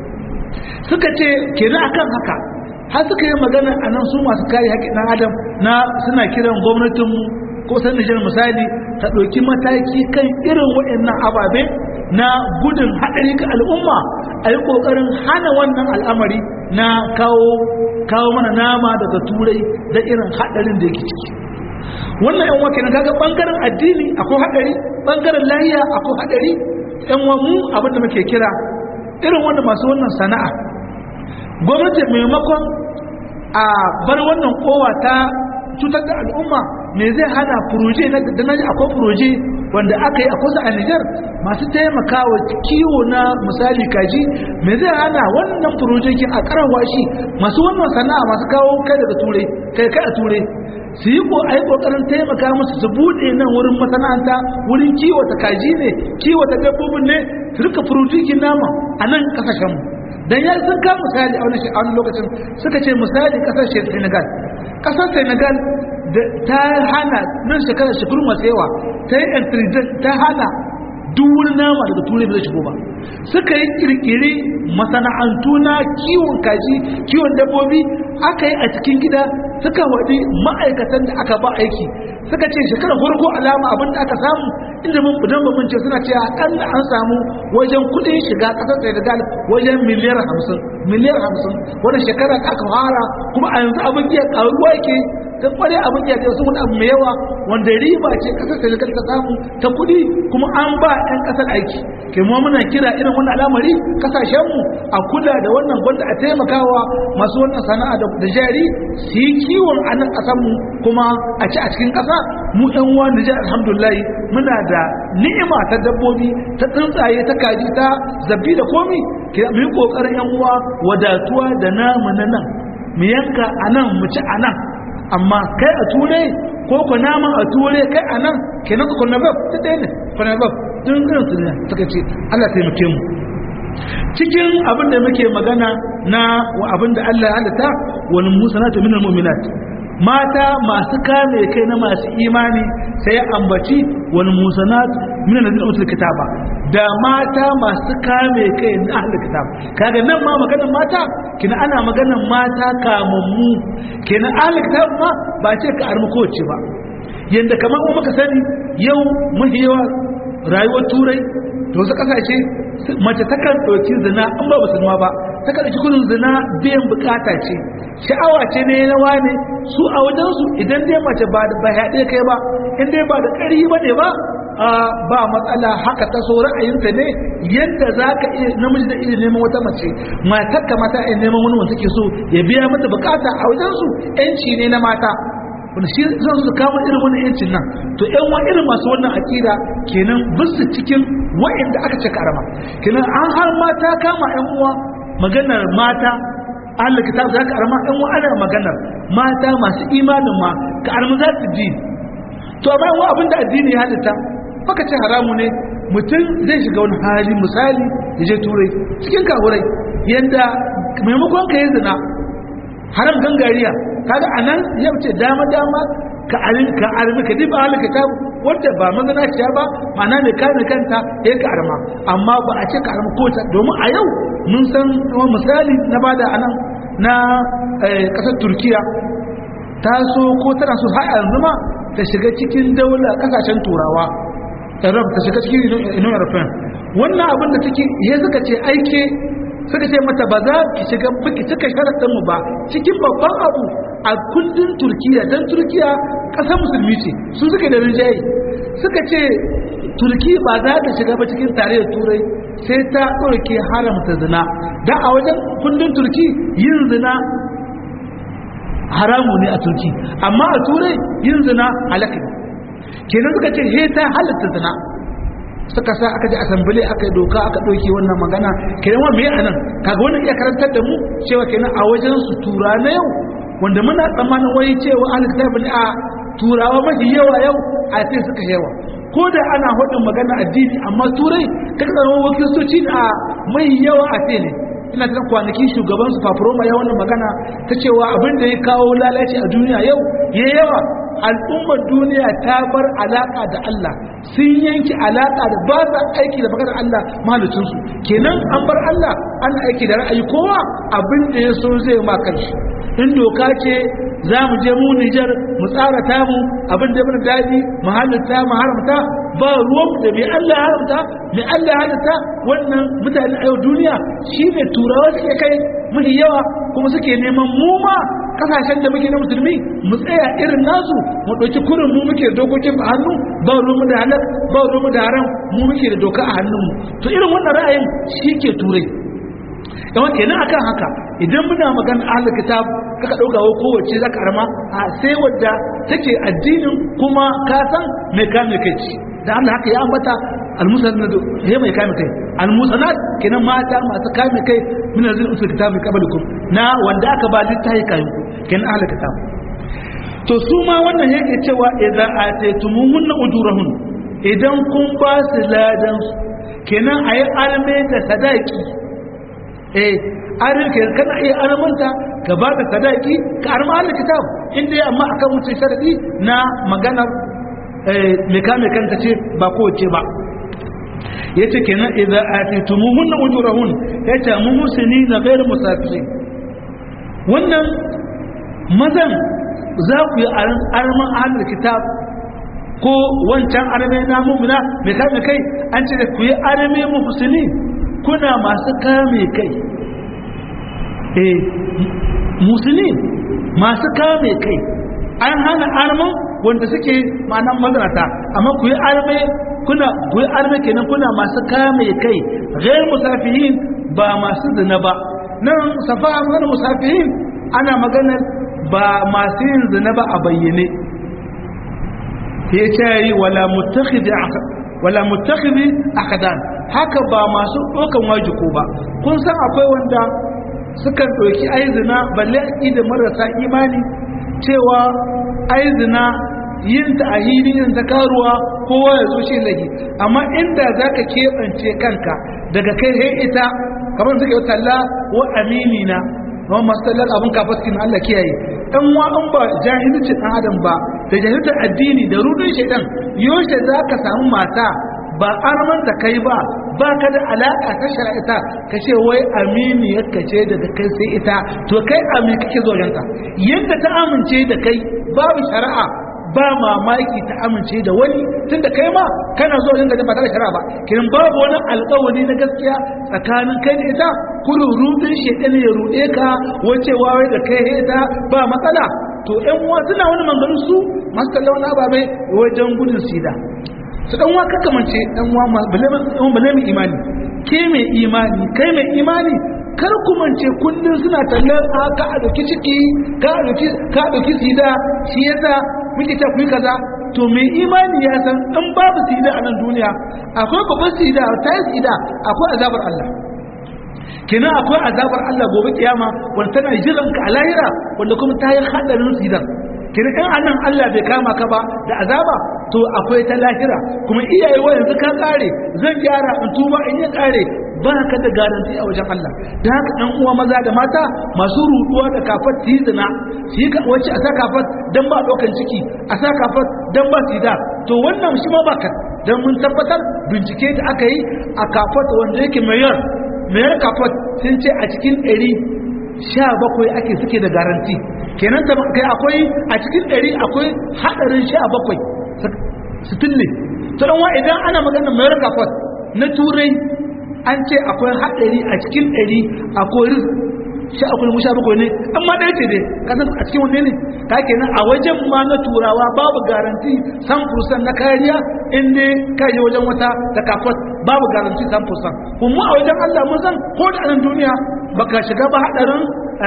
suka ce kenan akan haka har suka yi magana a nan su masu kare haƙƙin ɗan adam na suna kiran gwamnatinmu ko san Nijar misali ta ɗauki mataki kan irin waɗannan ababe na gudun haɗari ga al'umma a yi ƙoƙarin hana wannan al'amari na kawo kawo mana nama daga turai da irin haɗarin da yake ciki wannan yan wake na kaga ɓangaren addini akwai haɗari ɓangaren lahiya akwai haɗari yan wa mu abin da muke kira irin wanda masu wannan sana'a gwamnati maimakon a bar wannan kowa ta cutar da al'umma me zai hana furoje na da naji akwai furoje wanda aka yi a kusa a Nijar masu taimakawa kiwo na misali kaji me zai hana wannan furoje kin a karawa shi masu wannan sana'a masu kawo kai daga turai kai kai a turai su yi ko a yi kokarin taimaka musu su buɗe nan wurin masana'anta wurin kiwata kaji ne kiwata dabbobin ne su rika furojikin nama a nan kasashenmu dan ya sun ka misali a wani lokacin suka ce misali kasar Senegal kasar Senegal ta hana nan shekarar shekaru masu yawa ta yi intelligent ta hana duk wani nama daga turai bai shigo ba suka yi kirkiri masana'antu na kiwon kaji kiwon dabbobi aka yi a cikin gida suka waɗi ma'aikatan da aka ba aiki suka ce shekarar farko alama abin da aka samu inda mun budan ba mun ce suna ce akalla an samu wajen kuɗin shiga ƙasar Senegal wajen miliyar hamsin miliyar hamsin wani shekara da aka fara kuma a yanzu abin iya ƙaruwa yake ta kware abin ya sun wani abu mai yawa wanda riba ce kasar Senegal ta samu ta kudi kuma an ba 'yan kasar aiki ke mu muna kira irin wannan al'amari kasashen mu a kula da wannan gwanda a taimakawa masu wannan sana'a da jari su yi kiwon a nan kasar mu kuma a ci a cikin kasa mu ɗan uwa Nijar alhamdulillah muna da ni'ima ta dabbobi ta tsuntsaye ta kaji ta zabbi da komi ke mu yi kokarin yan uwa wadatuwa da namu na nan mu yanka a nan mu ci a nan amma kai a ture ko ku nama a ture kai a nan kenan ku kunna bab ta ɗaya ne kunna bab tun irin su ne suka ce Allah taimake mu cikin abin da muke magana na abin da Allah ya halitta wal musanatu minal mu'minat mata masu kame kai na masu imani sai ya ambaci wal musanat minal ladina utul kitaba da mata masu kame kai na ahlul kitab kaga nan ma maganar mata kina ana maganar mata kamammu kenan ahlul kitab ma ba ce ka armu kowace ba yanda kamar kuma muka sani yau mafi yawa rayuwar turai da wasu kasashe mace takan ɗauki zina an ba musulma ba takan ɗauki kudin zina biyan bukata ce sha'awa ce ne na wane su a wajensu idan dai mace ba da haɗe kai ba in dai ba da ƙari ba ne ba ba matsala haka ta so ra'ayinta ne yadda za ka iya namiji da iya neman wata mace matar ka mata iya neman wani wanda take so ya biya mata bukata a wajensu yanci ne na mata wanda shi zan su kama irin wani yancin nan to yan wa irin masu wannan akida kenan bisu cikin wa'inda aka ce karama kenan an har mata kama yan uwa maganar mata Allah kitab za ka arma yan uwa ana maganar mata masu imanin ma ka arma za su ji to amma yan abin da addini ya halitta baka ce haramu ne mutum zai shiga wani hali misali ya je turai cikin kahurai yadda maimakon ka yi zina haram gangariya kaga anan yau ce dama dama ka arin ka armi ka diba halaka ta wanda ba mazanaciya ba ma'ana mai kame kanta ya ka arma amma ba a ce ka arma ko ta domin a yau mun san misali na bada anan na kasar turkiya ta so ko tana so har yanzu ma ta shiga cikin daula kasashen turawa Arab ta shiga cikin Union European wannan abin da take ya suka ce aike suka ce mata ba za ki shiga baki cika sharaɗin mu ba cikin babban abu a kundin Turkiya dan Turkiya ƙasar musulmi ce su suka da rinjaye suka ce Turki ba za ta shiga ba cikin tarayyar Turai sai ta ɗauke haramta zina dan a wajen kundin Turki yin zina haramu ne a Turki amma a Turai yin zina halaka ne kenan suka ce he ta halatta zina suka sa aka ji asambile aka yi doka aka ɗauke wannan magana kenan wa me anan kaga wannan iya karantar da mu cewa kenan a wajen su tura na yau wanda muna tsammanin wai cewa alkitab ne a turawa mafi yawa yau a ce suka yawa ko da ana hudun magana addini amma turai kaga zama wakilstoci a mai yawa a ce ne ina ta kwanaki shugaban su fafuroma ya wannan magana ta cewa abin da ya kawo lalaci a duniya yau ya yawa al'ummar duniya ta bar alaka da Allah sun yanki alaka da ba sa aiki da maganar Allah mahalicinsu kenan an bar Allah ana aiki da ra'ayi kowa abin da ya so zai ma kanshi in doka ce za mu je mu Nijar mu tsara tamu abin da mana daɗi mu halitta mu haramta ba ruwan da mai Allah haramta mai Allah halitta wannan mutane a yau duniya shi ne turawa suke kai mafi yawa kuma suke neman mu ma kasashen da muke na musulmi mu tsaya irin nasu mu ɗauki kurin mu muke da dokokin a hannu ba ruwan da halal ba ruwan da haram mu muke da doka a hannunmu to irin wannan ra'ayin shi ke turai yawa kenan akan haka idan muna magana ahlul kitab kaka dauka wa kowace zaka arma a sai wadda take addinin kuma ka san mai kame kai ci da Allah haka ya ambata almusanad he mai kame kai almusanad kenan mata masu kame kai min azil usul kitab qablukum na wanda aka ba littafi kayan ku kenan ahlul kitab to su ma wannan yake cewa idza ataytumuhunna ujurahun idan kun ba su ladan kenan ayi alme da sadaki eh arin ke kana iya armanta ka ba da sadaki ka arma Allah kitab inda ya amma akan wuce sharadi na maganar eh me kame kanta ce ba ko ce ba yace kenan idza atitumuhunna ujurahun yace muhsinina ghayr musafirin wannan mazan za ku yi arman ahlul kitab ko wancan arme na mumina me kame kai an ce ku yi arme muhsinin kuna masu kame kai eh musulmi masu kame kai an hana arman wanda suke ma'anan mazanata amma ku yi arme kuna ku yi arme kenan kuna masu kame kai ghair musafihin ba masu zina ba nan safa magana musafihin ana magana ba masu yin zina ba a bayyane ya ce yi wala mutakhidhi wala mutakhidhi akadan haka ba masu ɗaukan wajiko ba kun san akwai wanda sukan ɗauki aizina balle da marasa imani cewa aizina yin ta a hili yin ta karuwa kowa ya zo shi lagi amma inda za ka keɓance kanka daga kai sai ita kamar suka yi talla wa amini na kuma masu tallar abin kafaskin Allah kiyaye dan wa an ba jahilcin ɗan adam ba da jahilcin addini da rudin shaidan yaushe za ka samu mata ba arman da kai ba ba ka da alaƙa ta shari'ata ka ce wai amini ya kace daga kai sai ita to kai amin kake zojanta yadda ta amince da kai babu shari'a ba mamaki ta amince da wani tunda kai ma kana zo yin da ba tare da shari'a ba kiran babu wani alƙawari na gaskiya tsakanin kai da ita kullu rudin shedan ya rude ka wace wawai da kai ita ba matsala to ƴan uwa suna wani manganu su masu kallon wani ababe wajen gudun sida su dan wa kakamance dan wa bale mai imani ke mai imani kai mai imani kar ku mance kullun suna tallar a ka a dauki ciki ka a dauki ka dauki sida shi yasa muke ta kuyi kaza to mai imani ya san in babu sida a nan duniya akwai babban sida ta yi sida akwai azabar Allah kenan akwai azabar Allah gobe kiyama wanda tana jiran ka a lahira wanda kuma ta yi hadarin sidan kenan in anan Allah bai kama ka ba da azaba to akwai ta lahira kuma iyaye wa yanzu ka kare zan gyara in tuba in yi kare ba ka da garanti a wajen Allah da haka ɗan uwa maza da mata masu ruduwa da kafat su yi zina su yi wacce a sa kafat don ba ɗaukan ciki a sa kafat don ba sida to wannan shi ma ba ka don mun tabbatar bincike da aka yi a kafat wanda yake mayar mayar kafat sun ce a cikin ɗari sha bakwai ake suke da garanti kenan ta kai akwai a cikin ɗari akwai haɗarin sha bakwai su tulle to ɗan wa idan ana maganar mayar kafat na turai an ce akwai haɗari a cikin ɗari akwai ris sha akwai musha bakwai ne amma ɗaya ce dai kasan a cikin wanne ne ka kenan a wajen ma na turawa babu garanti san fursan na kariya in dai ka je wajen wata da kafot babu garanti san fursan kuma a wajen Allah mun san ko da anan duniya baka shiga ba haɗarin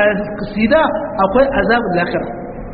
sida akwai azabul lakira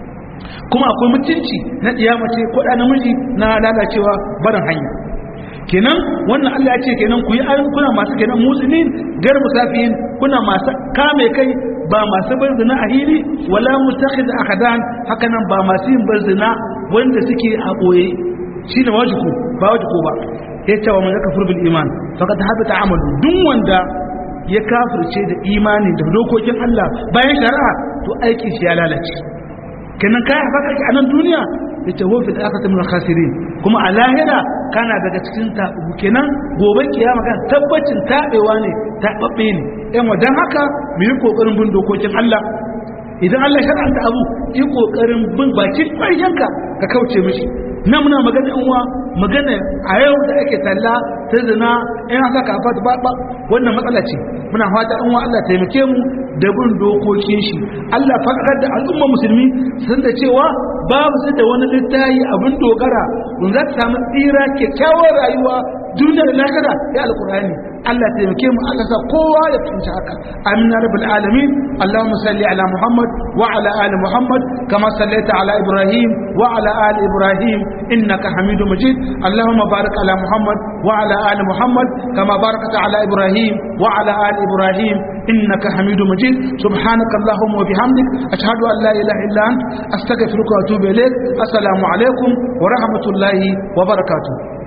kuma akwai mutunci na mace ko da namiji na lalacewa barin hanya kenan wannan Allah ya ce kenan ku yi ayin kuna masu kenan musulmin gar musafiyin kuna masu kame kai ba masu bar zina a hili wala mutakhid akadan haka nan ba masu yin bar zina wanda suke a boye shine wajiku ba wajiku ba ya ce wa man yakfur bil iman faqad habata amalu duk wanda ya kafirce da imani da dokokin Allah bayan shari'a to aikin shi ya lalace kenan kai haka a nan duniya ya ce wofi da aka tamin khasirin kuma a lahira kana daga cikin taɓu kenan gobe kiyama kan tabbacin taɓewa ne taɓaɓɓe ne yan wajen haka mu yi ƙoƙarin bin dokokin Allah idan Allah shar'anta abu yi ƙoƙarin bin bakin ƙwarshenka ka kauce mishi na muna magana yan uwa magana a yau da ake talla ta zina in haka ka fata ba ba wannan matsala ce muna fata yan uwa Allah taimake mu da bin dokokin shi Allah faɗaɗar da al'umma musulmi sun da cewa babu su da wani littayi abin dogara kun za ta samu tsira kyakkyawar rayuwa duniya da lahira ya alkurani Allah taimake mu Allah sa kowa ya fahimci haka amina rabbul alamin Allahumma salli ala Muhammad wa ala ali Muhammad kama sallaita ala Ibrahim wa ala ali Ibrahim innaka Hamidum Majid Allahumma barik ala Muhammad wa ala ali Muhammad kama barakta ala Ibrahim wa ala ali Ibrahim innaka Hamidum Majid subhanaka Allahumma wa bihamdik ashhadu an la ilaha illa ant astaghfiruka wa atubu ilaik assalamu alaikum wa rahmatullahi wa barakatuh